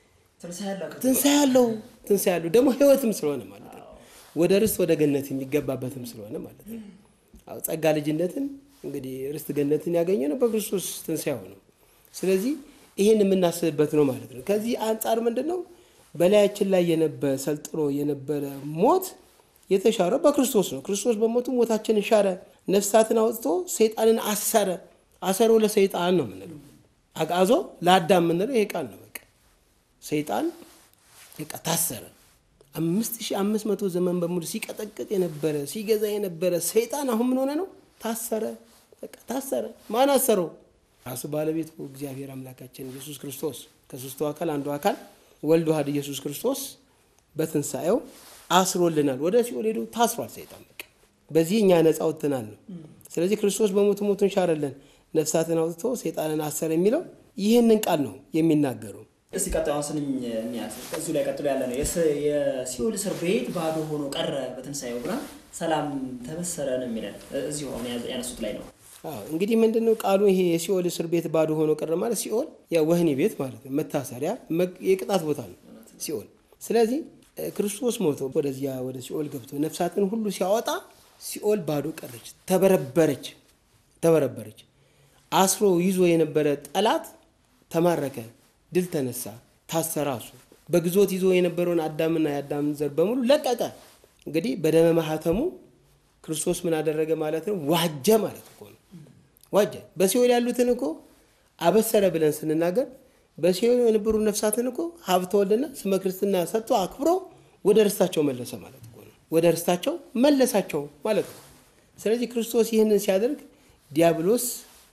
ትንሣኤ ያለው ትንሣኤ ያለው ደግሞ ህይወትም ስለሆነ ማለት ነው። ወደ ርስት ወደ ገነት የሚገባበትም ስለሆነ ማለት ነው። አዎ ጸጋ ልጅነትን እንግዲህ ርስት ገነትን ያገኘ ነው በክርስቶስ ትንሣኤው ነው። ስለዚህ ይህን የምናስብበት ነው ማለት ነው። ከዚህ አንጻር ምንድን ነው በላያችን ላይ የነበረ ሰልጥኖ የነበረ ሞት የተሻረው በክርስቶስ ነው። ክርስቶስ በሞቱ ሞታችንን ሻረ፣ ነፍሳትን አውጥቶ ሰይጣንን አሰረ። አሰሮ ለሰይጣን ነው የምንለው። አጋዞ ለአዳም የምንለው ይሄ ቃል ነው። በቃ ሰይጣን በቃ ታሰረ። አምስት ሺህ አምስት መቶ ዘመን በሙሉ ሲቀጠቅጥ የነበረ ሲገዛ የነበረ ሰይጣን አሁን ምን ሆነ ነው? ታሰረ። በቃ ታሰረ። ማን አሰረው? ራሱ ባለቤቱ እግዚአብሔር አምላካችን ኢየሱስ ክርስቶስ ከሶስቱ አካል አንዱ አካል ወልድ ዋህድ ኢየሱስ ክርስቶስ በትንሣኤው አስሮልናል። ወደ ሲኦል ሄዶ ታስሯል ሰይጣን። በቃ በዚህ እኛ ነፃ ወጥተናል ነው። ስለዚህ ክርስቶስ በሞቱ ሞቱን ሻረልን፣ ነፍሳትን አውጥቶ ሰይጣንን አሰረ የሚለው ይህንን ቃል ነው የሚናገረው። እስቲ ቀጣዩን ስንኝ እንያዝ። እዚሁ ላይ ቀጥሎ ያለ ነው። የስ- የሲኦል እስር ቤት ባዶ ሆኖ ቀረ በትንሣኤው ብርሃን ሰላም ተበሰረ ነው የሚለን እዚሁ አሁን ያዘ- ያነሱት ላይ ነው። አዎ እንግዲህ ምንድን ነው ቃሉ? ይሄ የሲኦል እስር ቤት ባዶ ሆኖ ቀረ ማለት ሲኦል ያ ወህኒ ቤት ማለት ነው፣ መታሰሪያ መግ- የቅጣት ቦታ ነው ሲኦል። ስለዚህ እ፣ ክርስቶስ ሞቶ ወደዚያ ወደ ሲኦል ገብቶ ነፍሳትን ሁሉ ሲያወጣ ሲኦል ባዶ ቀረች፣ ተበረበረች፣ ተበረበረች። አስሮ ይዞ የነበረ ጠላት ተማረከ፣ ድል ተነሳ፣ ታሰረ። እሱ በግዞት ይዞ የነበረውን አዳምና የአዳምን ዘር በሙሉ ለቀቀ። እንግዲህ በደመ ማህተሙ ክርስቶስ ምን አደረገ ማለት ነው? ዋጀ ማለት እኮ ነው። ዋጀ በሲኦል ያሉትን እኮ አበሰረ ብለን ስንናገር በሲኦል የነበሩ ነፍሳትን እኮ ሀብተ ወልድና ስመ ክርስትና ሰጥቶ አክብሮ ወደ ርስታቸው መለሰ ማለት እኮ ነው። ወደ ርስታቸው መለሳቸው ማለት ነው። ስለዚህ ክርስቶስ ይህንን ሲያደርግ ዲያብሎስ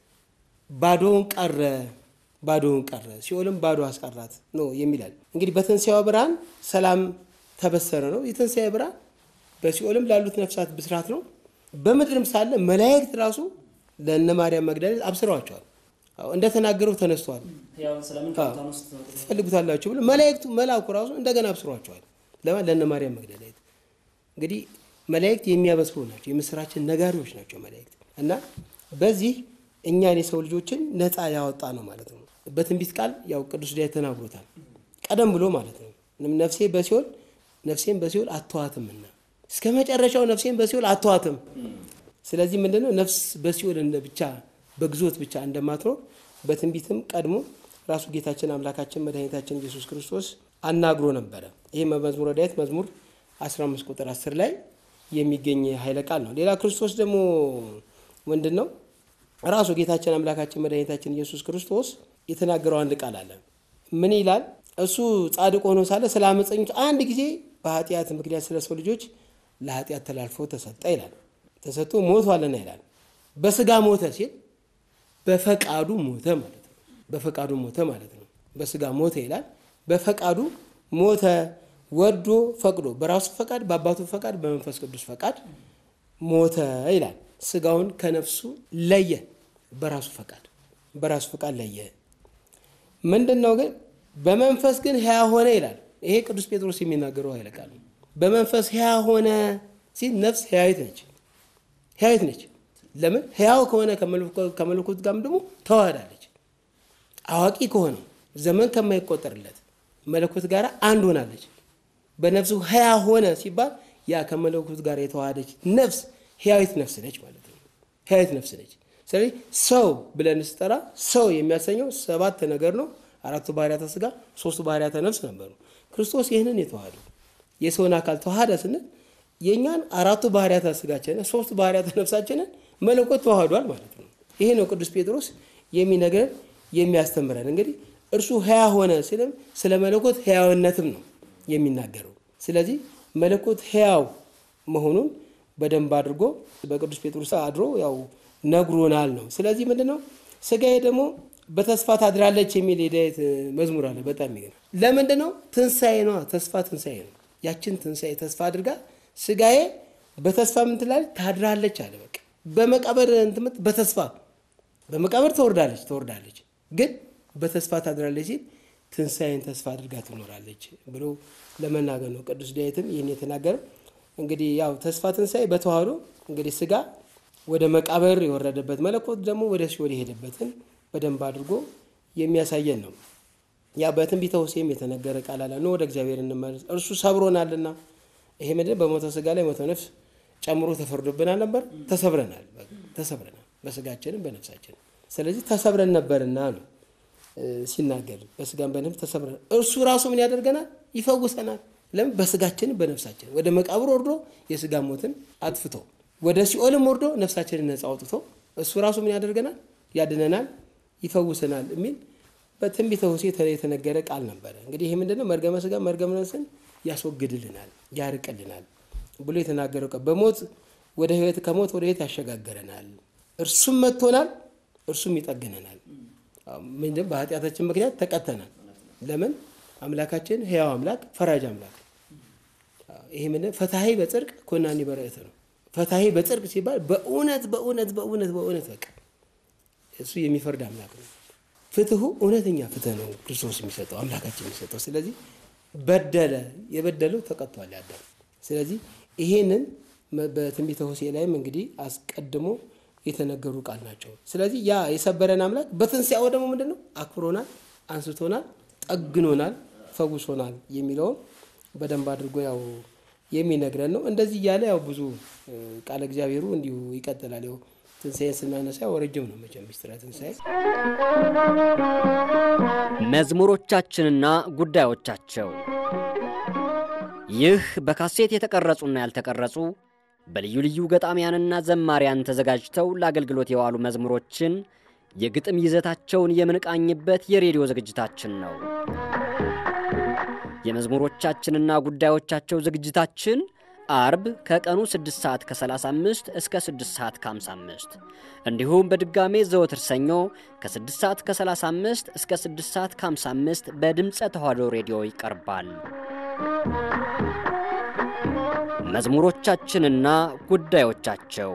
ባዶውን ቀረ፣ ባዶውን ቀረ፣ ሲኦልም ባዶ አስቀራት ነው የሚላል። እንግዲህ በትንሣኤው ብርሃን ሰላም ተበሰረ ነው። የትንሣኤ ብርሃን በሲኦልም ላሉት ነፍሳት ብስራት ነው። በምድርም ሳለ መላእክት ራሱ ለእነ ማርያም መግደላዊት አብስረዋቸዋል። አዎ፣ እንደተናገረው ተነስተዋል። ያው ስለምን አዎ። ከሙታን ውስጥ ትፈልጉታላችሁ ብሎ መላእክቱ መልአኩ ራሱ እንደገና አብስሯቸዋል። ለማን ለእነ ማርያም መግደላዊት። እንግዲህ መላእክት የሚያበስሩ ናቸው፣ የምስራችን ነጋሪዎች ናቸው መላእክት እና በዚህ እኛን የሰው ልጆችን ነፃ ያወጣ ነው ማለት ነው። በትንቢት ቃል ያው ቅዱስ ዳዊት ተናግሮታል፣ ቀደም ብሎ ማለት ነው። ነፍሴ በሲኦል ነፍሴን በሲኦል አተዋትምና እስከ መጨረሻው ነፍሴን በሲኦል አተዋትም። ስለዚህ ምንድነው ነፍስ በሲኦል እንደ ብቻ በግዞት ብቻ እንደማትኖር በትንቢትም ቀድሞ ራሱ ጌታችን አምላካችን መድኃኒታችን ኢየሱስ ክርስቶስ አናግሮ ነበረ። ይህ መዝሙረ ዳዊት መዝሙር 15 ቁጥር 10 ላይ የሚገኝ ኃይለ ቃል ነው። ሌላ ክርስቶስ ደግሞ ምንድን ነው ራሱ ጌታችን አምላካችን መድኃኒታችን ኢየሱስ ክርስቶስ የተናገረው አንድ ቃል አለ። ምን ይላል? እሱ ጻድቅ ሆኖ ሳለ ስለ አመፀኞች አንድ ጊዜ በኃጢአት ምክንያት ስለ ሰው ልጆች ለኃጢአት ተላልፎ ተሰጠ ይላል። ተሰጥቶ ሞቷልና ይላል። በስጋ ሞተ ሲል በፈቃዱ ሞተ ማለት ነው። በፈቃዱ ሞተ ማለት ነው። በስጋ ሞተ ይላል። በፈቃዱ ሞተ፣ ወዶ ፈቅዶ፣ በራሱ ፈቃድ፣ በአባቱ ፈቃድ፣ በመንፈስ ቅዱስ ፈቃድ ሞተ ይላል። ስጋውን ከነፍሱ ለየ፣ በራሱ ፈቃድ በራሱ ፈቃድ ለየ። ምንድን ነው ግን በመንፈስ ግን ሕያ ሆነ ይላል። ይሄ ቅዱስ ጴጥሮስ የሚናገረው ኃይለ ቃል ነው። በመንፈስ ሕያ ሆነ ሲል ነፍስ ሕያዊት ነች፣ ሕያዊት ነች። ለምን ሕያው ከሆነ ከመለኮት ጋርም ደግሞ ተዋህዳለች። አዋቂ ከሆነው ዘመን ከማይቆጠርለት መለኮት ጋር አንድ ሆናለች። በነፍሱ ሕያ ሆነ ሲባል ያ ከመለኮት ጋር የተዋሃደች ነፍስ ሕያዊት ነፍስ ነች ማለት ነው። ሕያዊት ነፍስ ነች። ስለዚህ ሰው ብለን ስጠራ ሰው የሚያሰኘው ሰባት ነገር ነው። አራቱ ባህርያተ ስጋ፣ ሶስቱ ባህርያተ ነፍስ ነበሩ። ክርስቶስ ይህንን የተዋሃዱ የሰውን አካል ተዋሃደ ስንል የእኛን አራቱ ባህርያተ ስጋችንን ሶስቱ ባህርያተ ነፍሳችንን መለኮት ተዋህዷል ማለት ነው። ይሄ ነው ቅዱስ ጴጥሮስ የሚነግረን የሚያስተምረን። እንግዲህ እርሱ ሕያ ሆነ ሲልም ስለ መለኮት ሕያውነትም ነው የሚናገረው። ስለዚህ መለኮት ሕያው መሆኑን በደንብ አድርጎ በቅዱስ ጴጥሮስ አድሮ ያው ነግሮናል ነው። ስለዚህ ምንድን ነው ስጋዬ ደግሞ በተስፋ ታድራለች የሚል የዳዊት መዝሙር አለ። በጣም የሚገርም ለምንድን ነው? ትንሣኤ ነዋ። ተስፋ ትንሣኤ ነው። ያችን ትንሣኤ ተስፋ አድርጋ ስጋዬ በተስፋ ምን ትላለች? ታድራለች አለ። በቃ በመቃብር እንትምት በተስፋ በመቃብር ትወርዳለች ትወርዳለች፣ ግን በተስፋ ታድራለች ሲል ትንሣኤን ተስፋ አድርጋ ትኖራለች ብሎ ለመናገር ነው። ቅዱስ ዳዊትም ይህን የተናገረው እንግዲህ ያው ተስፋ ትንሣኤ በተዋህዶ እንግዲህ ስጋ ወደ መቃብር የወረደበት መለኮት ደግሞ ወደ ሲኦል የሄደበትን በደንብ አድርጎ የሚያሳየን ነው። ያ በትንቢተ ሆሴዕም የተነገረ ቃል አለ። ኑ ወደ እግዚአብሔር እንመለስ እርሱ ሰብሮናልና። ይሄ ምንድን በሞተ ስጋ ላይ ሞተ ነፍስ ጨምሮ ተፈርዶብናል ነበር። ተሰብረናል፣ ተሰብረናል በስጋችንም በነፍሳችንም። ስለዚህ ተሰብረን ነበርና ነው ሲናገር በስጋም በነፍስ ተሰብረናል። እርሱ ራሱ ምን ያደርገናል? ይፈውሰናል። ለምን? በስጋችንም በነፍሳችን ወደ መቃብር ወርዶ የስጋ ሞትን አጥፍቶ ወደ ሲኦልም ወርዶ ነፍሳችንን ነፃ አውጥቶ እሱ ራሱ ምን ያደርገናል? ያድነናል፣ ይፈውሰናል የሚል በትንቢተ ሆሴዕ የተነገረ ቃል ነበረ። እንግዲህ ይህ ምንድነው? መርገመ ስጋ መርገመ ነፍስን ያስወግድልናል፣ ያርቅልናል ብሎ የተናገረው ቃል በሞት ወደ ህይወት ከሞት ወደ ህይወት ያሸጋግረናል። እርሱም መጥቶናል፣ እርሱም ይጠግነናል። ምንድን በኃጢአታችን ምክንያት ተቀተናል። ለምን? አምላካችን ህያው አምላክ ፈራጅ አምላክ ይሄ ምንድን ፈታሄ በጽድቅ ኮናኒ በረእት ነው። ፈታሄ በጽድቅ ሲባል በእውነት በእውነት በእውነት በእውነት በቃ እሱ የሚፈርድ አምላክ ነው። ፍትሁ እውነተኛ ፍትህ ነው ክርስቶስ የሚሰጠው አምላካችን የሚሰጠው። ስለዚህ በደለ የበደለው ተቀጥቷል ያዳም። ስለዚህ ይሄንን በትንቢተ ሆሴዕ ላይም እንግዲህ አስቀድሞ የተነገሩ ቃል ናቸው። ስለዚህ ያ የሰበረን አምላክ በትንሣኤው ደግሞ ምንድን ነው አክብሮናል፣ አንስቶናል፣ ጠግኖናል፣ ፈውሶናል የሚለውን በደንብ አድርጎ ያው የሚነግረን ነው። እንደዚህ እያለ ያው ብዙ ቃለ እግዚአብሔሩ እንዲሁ ይቀጥላል። ያው ትንሣኤን ስናነሳ ያው ረጅም ነው መቼም ምስጢረ ትንሣኤ። መዝሙሮቻችንና ጉዳዮቻቸው ይህ በካሴት የተቀረጹና ያልተቀረጹ በልዩ ልዩ ገጣሚያንና ዘማሪያን ተዘጋጅተው ለአገልግሎት የዋሉ መዝሙሮችን የግጥም ይዘታቸውን የምንቃኝበት የሬዲዮ ዝግጅታችን ነው። የመዝሙሮቻችንና ጉዳዮቻቸው ዝግጅታችን አርብ ከቀኑ 6 ሰዓት ከ35 እስከ 6 ሰዓት ከ55 እንዲሁም በድጋሜ ዘወትር ሰኞ ከ6 ሰዓት ከ35 እስከ 6 ሰዓት ከ55 በድምፀ ተዋሕዶ ሬዲዮ ይቀርባል። መዝሙሮቻችንና ጉዳዮቻቸው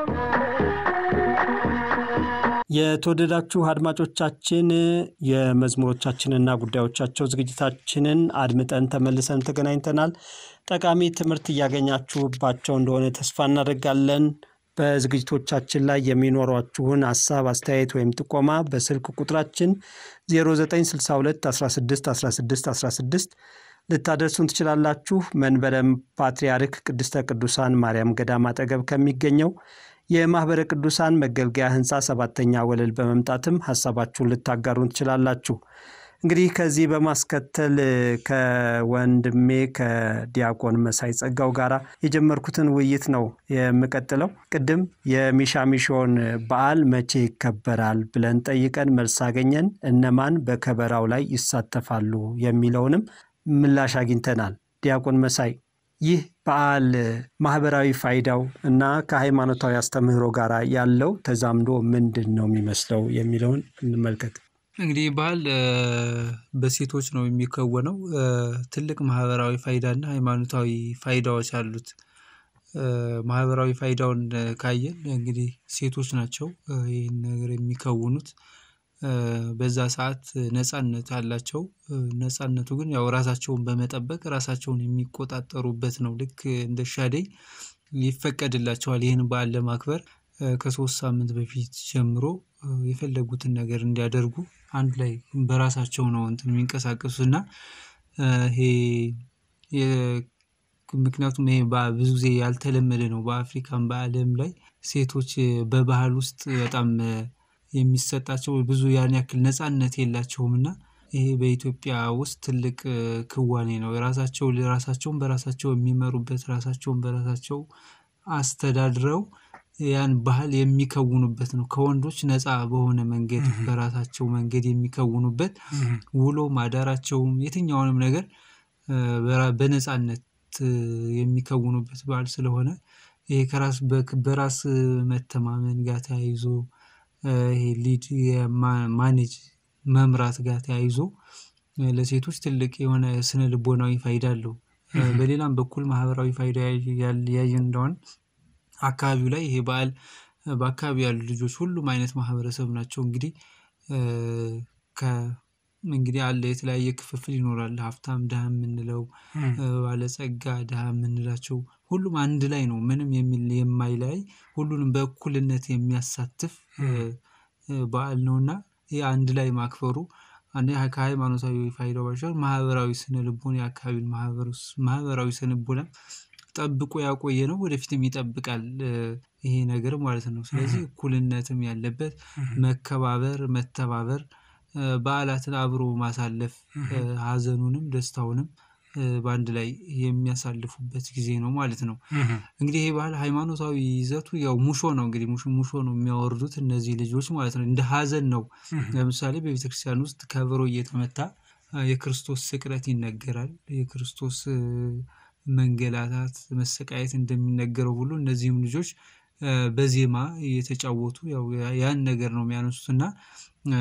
የተወደዳችሁ አድማጮቻችን የመዝሙሮቻችንና ጉዳዮቻቸው ዝግጅታችንን አድምጠን ተመልሰን ተገናኝተናል። ጠቃሚ ትምህርት እያገኛችሁባቸው እንደሆነ ተስፋ እናደርጋለን። በዝግጅቶቻችን ላይ የሚኖሯችሁን ሀሳብ፣ አስተያየት ወይም ጥቆማ በስልክ ቁጥራችን 0962 16 16 16 ልታደርሱን ትችላላችሁ። መንበረ ፓትርያርክ ቅድስተ ቅዱሳን ማርያም ገዳም አጠገብ ከሚገኘው የማኅበረ ቅዱሳን መገልገያ ሕንፃ ሰባተኛ ወለል በመምጣትም ሀሳባችሁን ልታጋሩን ትችላላችሁ። እንግዲህ ከዚህ በማስከተል ከወንድሜ ከዲያቆን መሳይ ጸጋው ጋር የጀመርኩትን ውይይት ነው የምቀጥለው። ቅድም የሚሻሚሾን በዓል መቼ ይከበራል ብለን ጠይቀን መልስ አገኘን። እነማን በከበራው ላይ ይሳተፋሉ የሚለውንም ምላሽ አግኝተናል። ዲያቆን መሳይ ይህ በዓል ማህበራዊ ፋይዳው እና ከሃይማኖታዊ አስተምህሮ ጋር ያለው ተዛምዶ ምንድን ነው የሚመስለው የሚለውን እንመልከት። እንግዲህ በዓል በሴቶች ነው የሚከወነው። ትልቅ ማህበራዊ ፋይዳና ሃይማኖታዊ ፋይዳዎች አሉት። ማህበራዊ ፋይዳውን ካየን እንግዲህ ሴቶች ናቸው ይህን ነገር የሚከውኑት። በዛ ሰዓት ነፃነት አላቸው። ነፃነቱ ግን ያው ራሳቸውን በመጠበቅ ራሳቸውን የሚቆጣጠሩበት ነው። ልክ እንደ ሻደይ ይፈቀድላቸዋል ይህን በዓል ለማክበር ከሶስት ሳምንት በፊት ጀምሮ የፈለጉትን ነገር እንዲያደርጉ አንድ ላይ በራሳቸው ነው እንትን የሚንቀሳቀሱት እና ይሄ ምክንያቱም ይሄ ብዙ ጊዜ ያልተለመደ ነው። በአፍሪካም በዓለም ላይ ሴቶች በባህል ውስጥ በጣም የሚሰጣቸው ብዙ ያን ያክል ነፃነት የላቸውም እና ይሄ በኢትዮጵያ ውስጥ ትልቅ እ፣ ክዋኔ ነው። የራሳቸው ራሳቸውን በራሳቸው የሚመሩበት ራሳቸውን በራሳቸው አስተዳድረው ያን ባህል የሚከውኑበት ነው። ከወንዶች ነፃ በሆነ መንገድ በራሳቸው መንገድ የሚከውኑበት ውሎ ማዳራቸውም የትኛውንም ነገር እ፣ በራ- በነፃነት እ፣ የሚከውኑበት በዓል ስለሆነ ይሄ ከራስ በክ- በራስ መተማመን ጋር ተያይዞ እ፣ ይሄ ሊድ የማ- ማኔጅ መምራት ጋር ተያይዞ እ፣ ለሴቶች ትልቅ የሆነ ስነ ልቦናዊ ፋይዳ አለው። እ፣ በሌላም በኩል ማህበራዊ ፋይዳ ያል- ያየን እንደሆነ አካባቢው ላይ ይሄ በዓል እ፣ በአካባቢው ያሉ ልጆች ሁሉም አይነት ማህበረሰብ ናቸው። እንግዲህ እ፣ ከ እንግዲህ አለ የተለያየ ክፍፍል ይኖራል። ሀብታም ድሃ የምንለው እ፣ ባለጸጋ ድሃ የምንላቸው ሁሉም አንድ ላይ ነው። ምንም የሚል የማይለያይ ሁሉንም በእኩልነት የሚያሳትፍ እ፣ እ፣ በዓል ነውና ይህ አንድ ላይ ማክበሩ አንደኛ ከሃይማኖታዊ ፋይዳው ባሻገር ማህበራዊ ስነ ልቦና የአካባቢውን ማህበረስ- ማህበራዊ ስነ ልቦና ጠብቆ ያቆየ ነው። ወደፊትም ይጠብቃል እ፣ ይሄ ነገር ማለት ነው። ስለዚህ እኩልነትም ያለበት መከባበር፣ መተባበር እ፣ በዓላትን አብሮ ማሳለፍ እ፣ ሀዘኑንም ደስታውንም እ፣ በአንድ ላይ የሚያሳልፉበት ጊዜ ነው ማለት ነው። እንግዲህ ይሄ ባህል ሃይማኖታዊ ይዘቱ ያው ሙሾ ነው። እንግዲህ ሙሾ ሙሾ ነው የሚያወርዱት እነዚህ ልጆች ማለት ነው። እንደ ሀዘን ነው። ለምሳሌ በቤተ ክርስቲያን ውስጥ ከበሮ እየተመታ አ፣ የክርስቶስ ስቅለት ይነገራል። የክርስቶስ እ፣ መንገላታት፣ መሰቃየት እንደሚነገረው ሁሉ እነዚህም ልጆች እ፣ በዜማ እየተጫወቱ ያው ያ- ያን ነገር ነው የሚያነሱት እና እ፣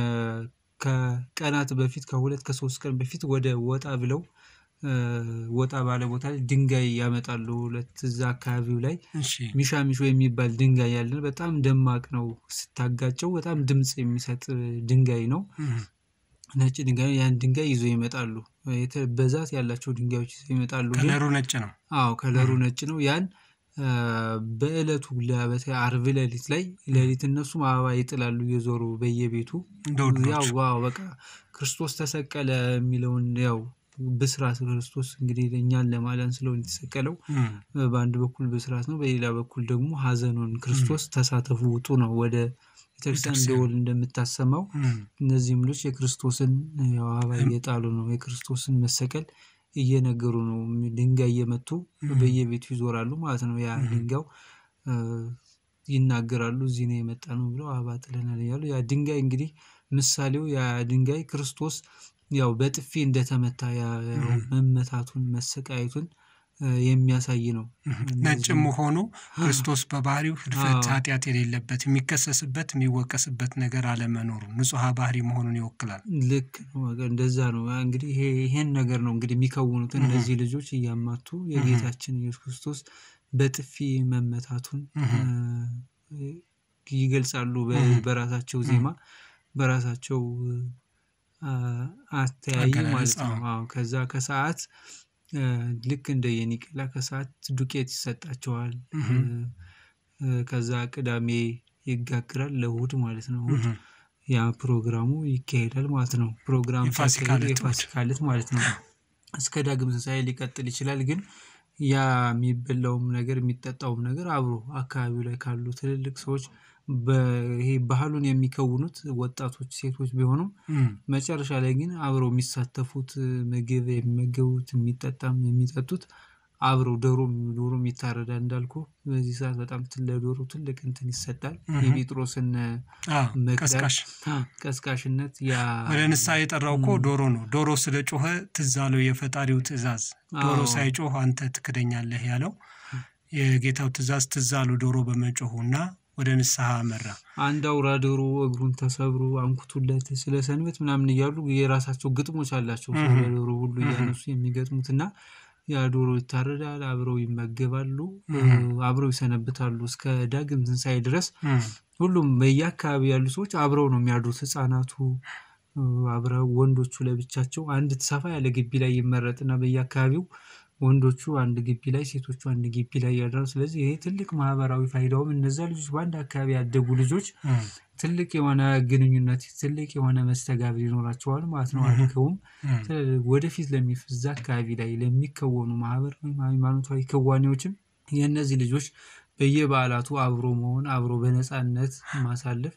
ከቀናት በፊት ከሁለት ከሶስት ቀን በፊት ወደ ወጣ ብለው እ፣ ወጣ ባለ ቦታ ላይ ድንጋይ ያመጣሉ። ሁለት እዛ አካባቢው ላይ ሚሻ ሚሾ የሚባል ድንጋይ ያለን በጣም ደማቅ ነው። ስታጋጨው በጣም ድምፅ የሚሰጥ ድንጋይ ነው። ነጭ ድንጋይ ነው። ያን ድንጋይ ይዞ ይመጣሉ። የተ- ብዛት ያላቸው ድንጋዮች ይዘው ይመጣሉ። ግን- ከለሩ ነጭ ነው። አዎ ከለሩ ነጭ ነው። ያን አ፣ በእለቱ ለ- በተለይ አርብ ሌሊት ላይ ሌሊት እነሱም አበባ ይጥላሉ እየዞሩ በየቤቱ እንደ ወንዶቹ። ያው ዋው በቃ ክርስቶስ ተሰቀለ የሚለውን ያው ብስራት ክርስቶስ እንግዲህ እኛን ለማዳን ስለሆነ የተሰቀለው እም፣ በአንድ በኩል ብስራት ነው፣ በሌላ በኩል ደግሞ ሀዘኑን ክርስቶስ ተሳተፉ ውጡ ነው ወደ ቤተክርስቲያን ቤተክርስቲያን። ደወል እንደምታሰማው እም፣ እነዚህም ልጆች የክርስቶስን ያው አበባ እየጣሉ ነው። የክርስቶስን መሰቀል እየነገሩ ነው። ድንጋይ እየመቱ በየቤቱ ይዞራሉ ማለት ነው። ያ ድንጋዩ እ፣ ይናገራሉ። እዚህ ነው የመጣ ነው ብለው አበባ ጥለናል እያሉ ያ ድንጋይ እንግዲህ ምሳሌው ያ ድንጋይ ክርስቶስ ያው በጥፊ እንደተመታ ያ ያው መመታቱን መሰቃየቱን እ፣ የሚያሳይ ነው። ነጭም መሆኑ ክርስቶስ በባህሪው ህድፈት፣ አዎ። ኃጢአት የሌለበት የሚከሰስበት የሚወቀስበት ነገር አለመኖሩ ንጹሐ ባህሪ መሆኑን ይወክላል። ልክ ነው። በቃ እንደዛ ነው። ያ እንግዲህ ይሄ ይሄን ነገር ነው እንግዲህ የሚከውኑት እነዚህ ልጆች እያማቱ የጌታችን ኢየሱስ ክርስቶስ በጥፊ መመታቱን እ፣ ይገልጻሉ። በ- በራሳቸው ዜማ በራሳቸው አ፣ አተያይ አገላለጽ፣ ማለት ነው። አዎ። አዎ ከዛ ከሰዓት እ፣ ልክ እንደ የኒቅላ ከሰዓት ዱቄት ይሰጣቸዋል። እ፣ እ፣ ከዛ ቅዳሜ ይጋግራል ለእሑድ ማለት ነው። እሑድ ያ ፕሮግራሙ ይካሄዳል ማለት ነው። ፕሮግራም የፋሲካ ሲያካሂዱ ዕለት እሑድ። የፋሲካ ዕለት ማለት ነው። እስከ ዳግም ትንሣኤ ሊቀጥል ይችላል። ግን ያ የሚበላውም ነገር የሚጠጣውም ነገር አብሮ አካባቢው ላይ ካሉ ትልልቅ ሰዎች ይሄ ባህሉን የሚከውኑት ወጣቶች ሴቶች ቢሆኑም እም፣ መጨረሻ ላይ ግን አብረው የሚሳተፉት ምግብ የሚመገቡት የሚጠጣም የሚጠጡት አብረው ዶሮ ዶሮም ይታረዳል እንዳልኩ በዚህ ሰዓት በጣም ት- ለዶሮ ትልቅ እንትን ይሰጣል። እህ። የጴጥሮስን አዎ፣ መቅደም ቀስቃሽ አ፣ ቀስቃሽነት ያ ወደ ንስሐ የጠራው እኮ ዶሮ ነው። ዶሮ ስለ ጮኸ ትዝ አለው የፈጣሪው ትእዛዝ። ዶሮ አዎ። ሳይጮህ አንተ ትክደኛለህ ያለው የጌታው ትእዛዝ ትዝ አለው ዶሮ በመጮሁና ወደ ንስሐ አመራ። አንድ አውራ ዶሮ እግሩን ተሰብሮ አንኩቱለት ስለ ሰንበት ምናምን እያሉ የራሳቸው ግጥሞች አላቸው። እህ። ስለ ዶሮ ሁሉ እህ። እያነሱ የሚገጥሙት እና ያ ዶሮ ይታረዳል። አብረው ይመገባሉ፣ እህ። አብረው ይሰነብታሉ እስከ ዳግም ትንሣኤ ድረስ። እም፣ ሁሉም በየአካባቢ ያሉ ሰዎች አብረው ነው የሚያድሩት። ህፃናቱ እ፣ አብረው ወንዶቹ ለብቻቸው አንድ ሰፋ ያለ ግቢ ላይ ይመረጥና በየአካባቢው ወንዶቹ አንድ ግቢ ላይ ሴቶቹ አንድ ግቢ ላይ ያድራሉ። ስለዚህ ይሄ ትልቅ ማህበራዊ ፋይዳውም እነዛ ልጆች በአንድ አካባቢ ያደጉ ልጆች እም፣ ትልቅ የሆነ ግንኙነት ትልቅ የሆነ መስተጋብር ይኖራቸዋል ማለት ነው። እህ። አድገውም እም፣ ስለ- ወደፊት ለሚ እዛ አካባቢ ላይ ለሚከወኑ ማህበራዊ ሃይማኖታዊ ክዋኔዎችም የእነዚህ ልጆች በየበዓላቱ አብሮ መሆን አብሮ በነፃነት ማሳለፍ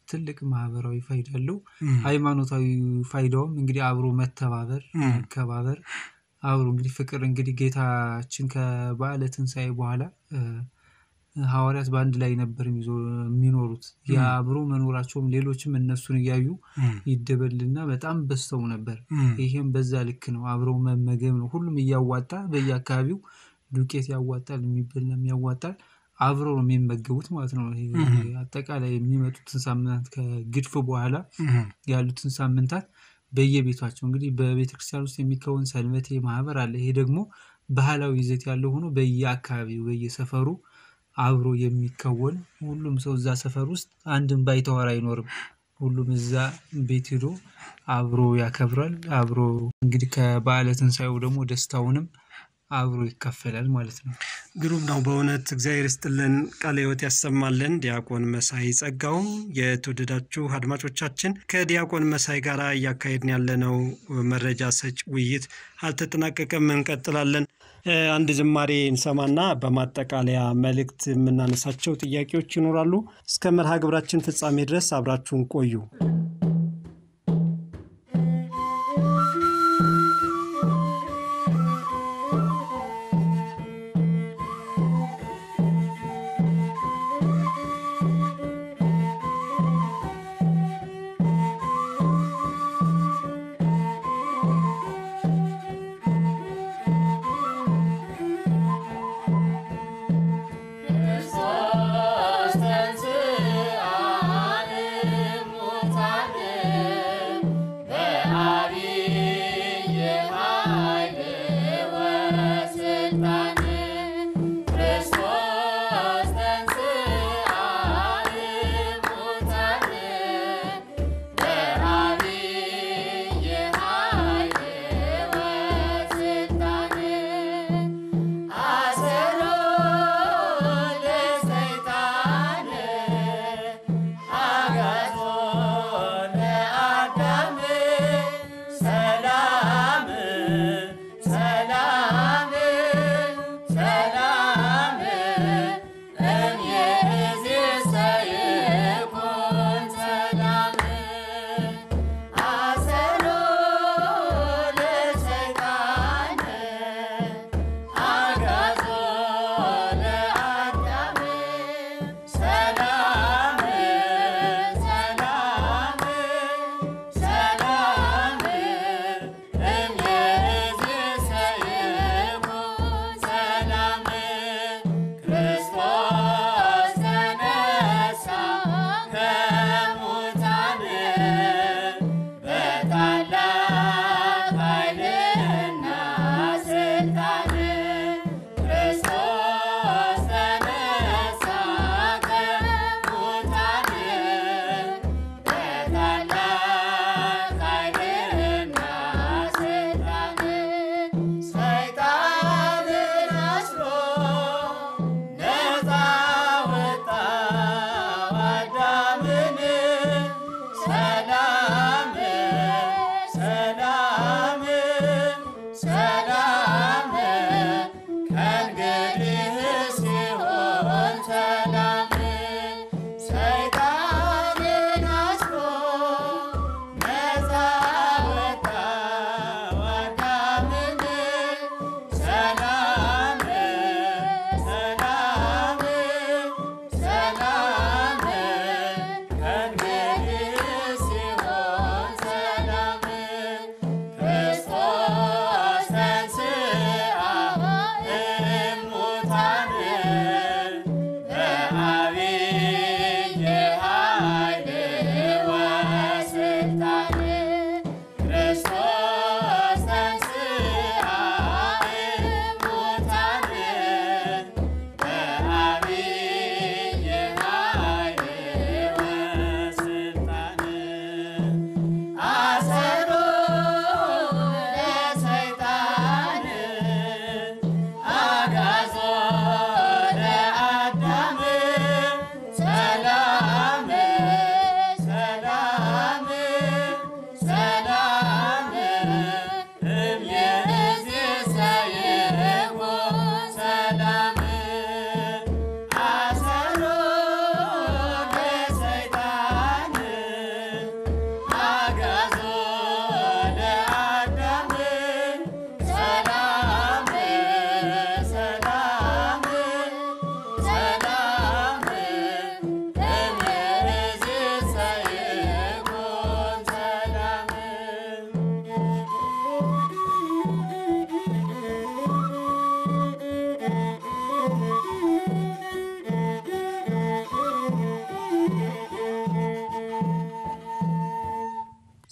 ትልቅ ማህበራዊ ፋይዳ አለው። እም፣ ሃይማኖታዊ ፋይዳውም እንግዲህ አብሮ መተባበር፣ እም፣ መከባበር አብሮ እንግዲህ ፍቅር እንግዲህ ጌታችን ከበዓለ ትንሣኤ በኋላ እ፣ ሐዋርያት በአንድ ላይ ነበር የሚዞ- የሚኖሩት። የአብሮ መኖራቸውም ሌሎችም እነሱን እያዩ እም፣ ይደበልና በጣም በዝተው ነበር። እም፣ ይሄም በዛ ልክ ነው። አብረው መመገብ ነው። ሁሉም እያዋጣ በየአካባቢው ዱቄት ያዋጣል፣ የሚበላም ያዋጣል። አብረው ነው የሚመገቡት ማለት ነው። ይሄ እም፣ አጠቃላይ የሚመጡትን ሳምንታት ከግድፍ በኋላ እም፣ ያሉትን ሳምንታት በየቤቷቸው እንግዲህ በቤተ ክርስቲያን ውስጥ የሚከወን ሰንበቴ ማህበር አለ። ይሄ ደግሞ ባህላዊ ይዘት ያለው ሆኖ በየአካባቢው በየሰፈሩ አብሮ የሚከወን ሁሉም ሰው እዛ ሰፈር ውስጥ አንድም ባይተዋር አይኖርም። ሁሉም እዛ ቤት ሄዶ አብሮ ያከብራል። አብሮ እንግዲህ ከበዓለ ትንሣኤው ደግሞ ደስታውንም አብሮ ይካፈላል ማለት ነው። ግሩም ነው በእውነት እግዚአብሔር ይስጥልን፣ ቃለ ሕይወት ያሰማልን። ዲያቆን መሳይ ጸጋውም የተወደዳችሁ አድማጮቻችን ከዲያቆን መሳይ ጋር እያካሄድን ያለነው መረጃ ሰጭ ውይይት አልተጠናቀቀም፣ እንቀጥላለን። እ፣ አንድ ዝማሬ እንሰማና በማጠቃለያ መልእክት የምናነሳቸው ጥያቄዎች ይኖራሉ። እስከ መርሃ ግብራችን ፍጻሜ ድረስ አብራችሁን ቆዩ። ክርስቶስ ተንሥአ እሙታን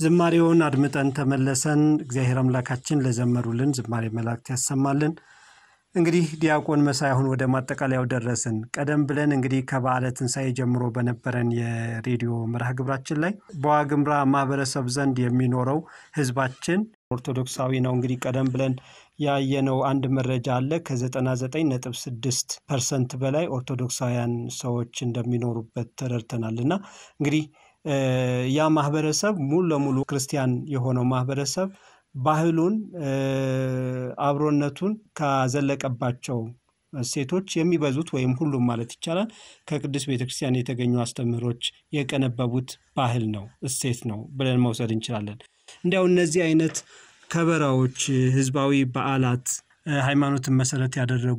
ዝማሬውን አድምጠን ተመለሰን። እግዚአብሔር አምላካችን ለዘመሩልን ዝማሬ መላእክት ያሰማልን። እንግዲህ ዲያቆን መሳይ አሁን ወደ ማጠቃለያው ደረስን። ቀደም ብለን እንግዲህ ከበዓለ ትንሣኤ ጀምሮ በነበረን የሬዲዮ መርሃ ግብራችን ላይ በዋግምራ ማህበረሰብ ዘንድ የሚኖረው ህዝባችን ኦርቶዶክሳዊ ነው። እንግዲህ ቀደም ብለን ያየነው አንድ መረጃ አለ። ከ99.6 ፐርሰንት በላይ ኦርቶዶክሳውያን ሰዎች እንደሚኖሩበት ተረድተናል እና እንግዲህ ያ ማህበረሰብ ሙሉ ለሙሉ ክርስቲያን የሆነው ማህበረሰብ ባህሉን አብሮነቱን ካዘለቀባቸው እሴቶች የሚበዙት ወይም ሁሉም ማለት ይቻላል ከቅዱስ ቤተክርስቲያን የተገኙ አስተምህሮች የቀነበቡት ባህል ነው፣ እሴት ነው ብለን መውሰድ እንችላለን። እንዲያው እነዚህ አይነት ከበራዎች፣ ህዝባዊ በዓላት፣ ሃይማኖትን መሰረት ያደረጉ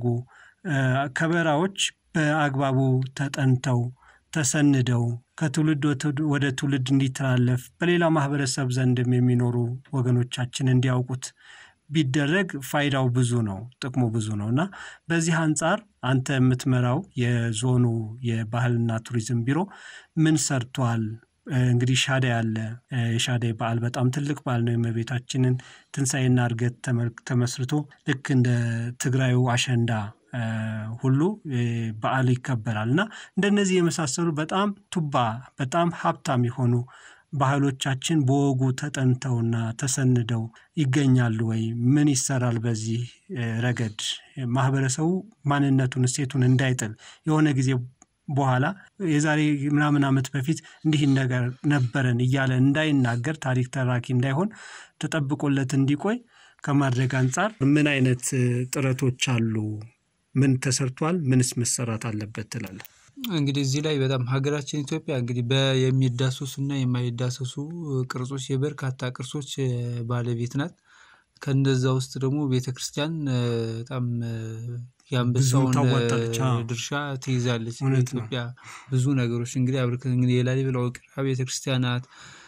ከበራዎች በአግባቡ ተጠንተው ተሰንደው ከትውልድ ወደ ትውልድ እንዲተላለፍ በሌላ ማህበረሰብ ዘንድም የሚኖሩ ወገኖቻችን እንዲያውቁት ቢደረግ ፋይዳው ብዙ ነው፣ ጥቅሙ ብዙ ነው እና በዚህ አንጻር አንተ የምትመራው የዞኑ የባህልና ቱሪዝም ቢሮ ምን ሰርቷል? እንግዲህ ሻደይ አለ። የሻደይ በዓል በጣም ትልቅ በዓል ነው። የእመቤታችንን ትንሣኤና እርገት ተመስርቶ ልክ እንደ ትግራዩ አሸንዳ ሁሉ በዓል ይከበራል እና እንደነዚህ የመሳሰሉ በጣም ቱባ በጣም ሀብታም የሆኑ ባህሎቻችን በወጉ ተጠንተውና ተሰንደው ይገኛሉ ወይ? ምን ይሰራል በዚህ ረገድ? ማህበረሰቡ ማንነቱን እሴቱን እንዳይጥል የሆነ ጊዜ በኋላ የዛሬ ምናምን ዓመት በፊት እንዲህ ነገር ነበረን እያለ እንዳይናገር ታሪክ ተራኪ እንዳይሆን ተጠብቆለት እንዲቆይ ከማድረግ አንጻር ምን አይነት ጥረቶች አሉ? ምን ተሰርቷል? ምንስ መሰራት አለበት ትላለህ? እንግዲህ እዚህ ላይ በጣም ሀገራችን ኢትዮጵያ እንግዲህ የሚዳሰሱ እና የማይዳሰሱ ቅርጾች የበርካታ ቅርሶች ባለቤት ናት። ከነዛ ውስጥ ደግሞ ቤተ ክርስቲያን በጣም የአንበሳውን ድርሻ ትይዛለች። ኢትዮጵያ ብዙ ነገሮች እንግዲህ አብርክት እንግዲህ የላሊበላ ውቅር ቤተ ክርስቲያናት፣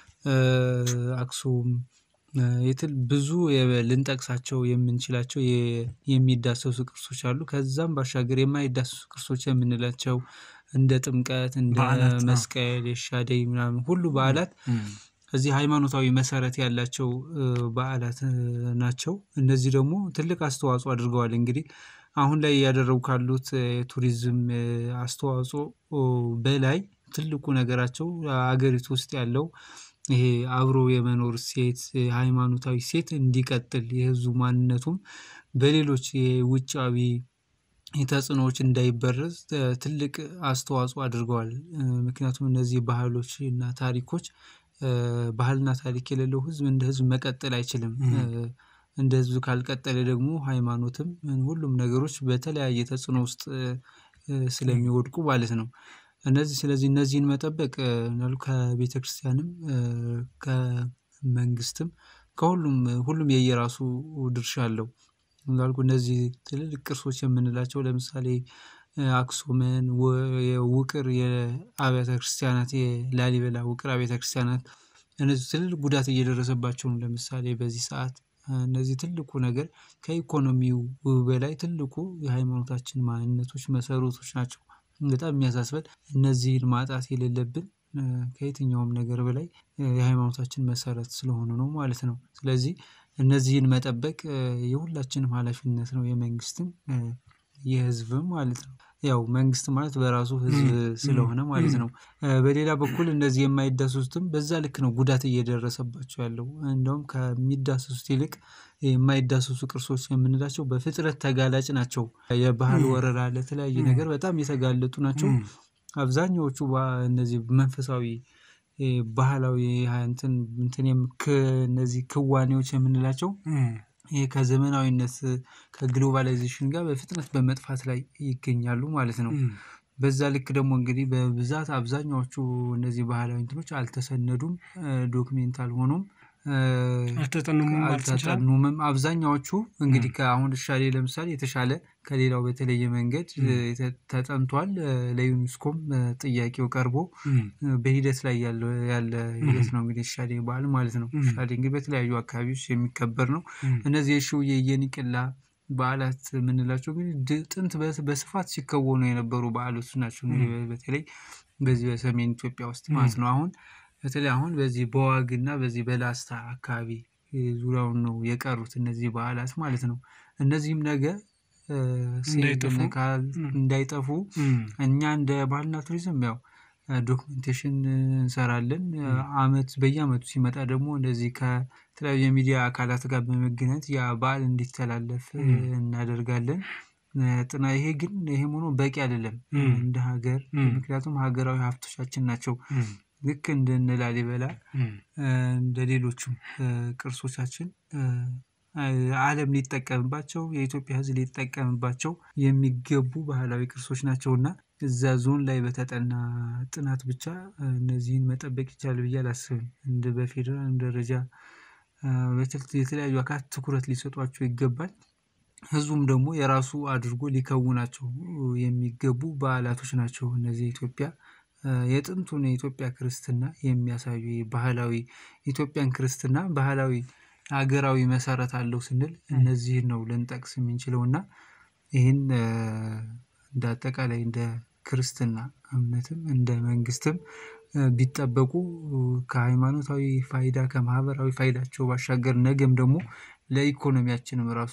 አክሱም የትል ብዙ ልንጠቅሳቸው የምንችላቸው የሚዳሰሱ ቅርሶች አሉ። ከዛም ባሻገር የማይዳሰሱ ቅርሶች የምንላቸው እንደ ጥምቀት፣ እንደ መስቀል፣ የሻደይ ምናምን ሁሉ በዓላት እዚህ ሃይማኖታዊ መሰረት ያላቸው በዓላት ናቸው። እነዚህ ደግሞ ትልቅ አስተዋጽኦ አድርገዋል። እንግዲህ አሁን ላይ እያደረጉ ካሉት የቱሪዝም አስተዋጽኦ በላይ ትልቁ ነገራቸው አገሪቱ ውስጥ ያለው ይሄ አብሮ የመኖር ሴት ሃይማኖታዊ ሴት እንዲቀጥል የህዝቡ ማንነቱም በሌሎች የውጫዊ ተጽዕኖዎች እንዳይበረዝ ትልቅ አስተዋጽኦ አድርገዋል። ምክንያቱም እነዚህ ባህሎች እና ታሪኮች ባህልና ታሪክ የሌለው ህዝብ እንደ ህዝብ መቀጠል አይችልም። እንደ ህዝብ ካልቀጠለ ደግሞ ሃይማኖትም ሁሉም ነገሮች በተለያየ ተጽዕኖ ውስጥ ስለሚወድቁ ማለት ነው። እነዚህ ስለዚህ እነዚህን መጠበቅ ከቤተ ክርስቲያንም ከመንግስትም ከሁሉም ሁሉም የየራሱ ድርሻ አለው። እንዳልኩ እነዚህ ትልልቅ ቅርሶች የምንላቸው ለምሳሌ አክሱምን ውቅር የአብያተ ክርስቲያናት የላሊበላ ውቅር አብያተ ክርስቲያናት እነዚህ ትልልቅ ጉዳት እየደረሰባቸው ነው። ለምሳሌ በዚህ ሰዓት እነዚህ ትልቁ ነገር ከኢኮኖሚው በላይ ትልቁ የሃይማኖታችን ማንነቶች መሰረቶች ናቸው። በጣም የሚያሳስበን እነዚህን ማጣት የሌለብን ከየትኛውም ነገር በላይ የሃይማኖታችን መሰረት ስለሆኑ ነው ማለት ነው። ስለዚህ እነዚህን መጠበቅ የሁላችንም ኃላፊነት ነው የመንግስትም የህዝብም ማለት ነው። ያው መንግስት ማለት በራሱ ህዝብ ስለሆነ ማለት ነው። በሌላ በኩል እነዚህ የማይዳሰሱትም በዛ ልክ ነው ጉዳት እየደረሰባቸው ያለው እንደውም ከሚዳሰሱት ይልቅ የማይዳሰሱ ቅርሶች የምንላቸው በፍጥረት ተጋላጭ ናቸው። የባህል ወረራ ለተለያየ ነገር በጣም የተጋለጡ ናቸው። አብዛኛዎቹ እነዚህ መንፈሳዊ ባህላዊ እንትን እንትን እነዚህ ክዋኔዎች የምንላቸው ይሄ ከዘመናዊነት ከግሎባላይዜሽን ጋር በፍጥነት በመጥፋት ላይ ይገኛሉ ማለት ነው። በዛ ልክ ደግሞ እንግዲህ በብዛት አብዛኛዎቹ እነዚህ ባህላዊ እንትኖች አልተሰነዱም፣ ዶክሜንት አልሆኑም፣ አልተጠኑምም። አብዛኛዎቹ እንግዲህ ከአሁን ሻሌ ለምሳሌ የተሻለ ከሌላው በተለየ መንገድ ተጠንቷል። ለዩኒስኮም ጥያቄው ቀርቦ በሂደት ላይ ያለ ሂደት ነው እንግዲህ ሻሌ በዓል ማለት ነው። ሻሌ እንግዲህ በተለያዩ አካባቢዎች የሚከበር ነው። እነዚህ የሽውዬ የኒቅላ በዓላት የምንላቸው እንግዲህ ጥንት በስፋት ሲከወኑ የነበሩ በዓሎች ናቸው። እንግዲህ በተለይ በዚህ በሰሜን ኢትዮጵያ ውስጥ ማለት ነው። አሁን በተለይ አሁን በዚህ በዋግና በዚህ በላስታ አካባቢ ዙሪያውን ነው የቀሩት እነዚህ በዓላት ማለት ነው። እነዚህም ነገ እንዳይጠፉ እንዳይጠፉ እኛ እንደ ባህልና ቱሪዝም ያው ዶክመንቴሽን እንሰራለን። አመት በየአመቱ ሲመጣ ደግሞ እንደዚህ ከተለያዩ የሚዲያ አካላት ጋር በመገናኘት ያ በዓል እንዲተላለፍ እናደርጋለን። ጥና ይሄ ግን ይሄም ሆኖ በቂ አይደለም እንደ ሀገር ምክንያቱም ሀገራዊ ሀብቶቻችን ናቸው። ልክ እንደነ ላሊበላ እንደ ሌሎቹም ቅርሶቻችን ዓለም ሊጠቀምባቸው የኢትዮጵያ ሕዝብ ሊጠቀምባቸው የሚገቡ ባህላዊ ቅርሶች ናቸውና እዛ ዞን ላይ በተጠና ጥናት ብቻ እነዚህን መጠበቅ ይቻላል ብዬ አላስብም። እንደ በፌዴራል ደረጃ የተለያዩ አካላት ትኩረት ሊሰጧቸው ይገባል። ህዝቡም ደግሞ የራሱ አድርጎ ሊከውናቸው የሚገቡ በዓላቶች ናቸው። እነዚህ የኢትዮጵያ የጥንቱን የኢትዮጵያ ክርስትና የሚያሳዩ ባህላዊ ኢትዮጵያን ክርስትና ባህላዊ ሀገራዊ መሰረት አለው ስንል እነዚህን ነው ልንጠቅስ የምንችለው እና ይህን እንደ አጠቃላይ እንደ ክርስትና እምነትም እንደ መንግስትም ቢጠበቁ ከሃይማኖታዊ ፋይዳ ከማህበራዊ ፋይዳቸው ባሻገር ነገም ደግሞ ለኢኮኖሚያችንም ራሱ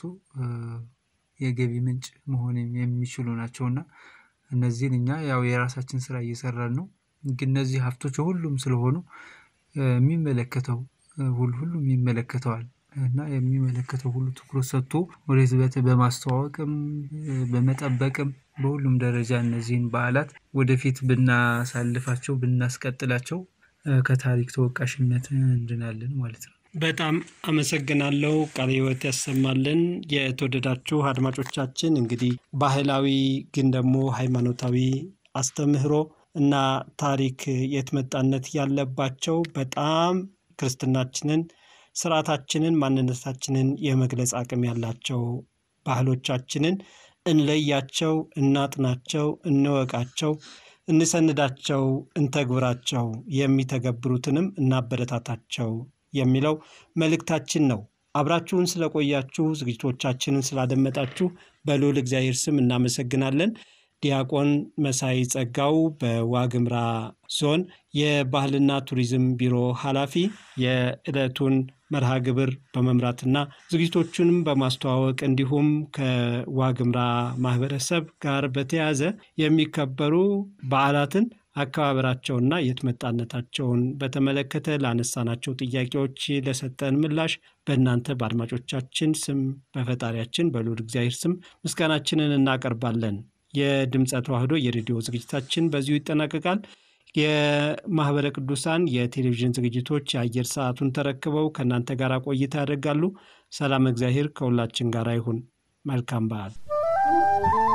የገቢ ምንጭ መሆን የሚችሉ ናቸውና እነዚህን እኛ ያው የራሳችን ስራ እየሰራን ነው። ግን እነዚህ ሀብቶች ሁሉም ስለሆኑ የሚመለከተው ሁሉም ይመለከተዋል እና የሚመለከተው ሁሉ ትኩረት ሰጥቶ ወደዚህ በማስተዋወቅም በመጠበቅም በሁሉም ደረጃ እነዚህን በዓላት ወደፊት ብናሳልፋቸው ብናስቀጥላቸው ከታሪክ ተወቃሽነት እንድናለን ማለት ነው። በጣም አመሰግናለሁ። ቃለ ሕይወት ያሰማልን። የተወደዳችሁ አድማጮቻችን እንግዲህ ባህላዊ ግን ደግሞ ሃይማኖታዊ አስተምህሮ እና ታሪክ የትመጣነት ያለባቸው በጣም ክርስትናችንን፣ ስርዓታችንን፣ ማንነታችንን የመግለጽ አቅም ያላቸው ባህሎቻችንን እንለያቸው፣ እናጥናቸው፣ እንወቃቸው፣ እንሰንዳቸው፣ እንተግብራቸው፣ የሚተገብሩትንም እናበረታታቸው የሚለው መልእክታችን ነው። አብራችሁን ስለቆያችሁ ዝግጅቶቻችንን ስላደመጣችሁ በልዑል እግዚአብሔር ስም እናመሰግናለን። ዲያቆን መሳይ ጸጋው በዋግምራ ዞን የባህልና ቱሪዝም ቢሮ ኃላፊ የዕለቱን መርሃ ግብር በመምራትና ዝግጅቶቹንም በማስተዋወቅ እንዲሁም ከዋግምራ ማህበረሰብ ጋር በተያያዘ የሚከበሩ በዓላትን አከባበራቸውና የትመጣነታቸውን በተመለከተ ላነሳናቸው ጥያቄዎች ለሰጠን ምላሽ በእናንተ በአድማጮቻችን ስም በፈጣሪያችን በልዑል እግዚአብሔር ስም ምስጋናችንን እናቀርባለን። የድምፀ ተዋህዶ የሬዲዮ ዝግጅታችን በዚሁ ይጠናቀቃል። የማህበረ ቅዱሳን የቴሌቪዥን ዝግጅቶች የአየር ሰዓቱን ተረክበው ከእናንተ ጋር ቆይታ ያደርጋሉ። ሰላም እግዚአብሔር ከሁላችን ጋር ይሁን። መልካም በዓል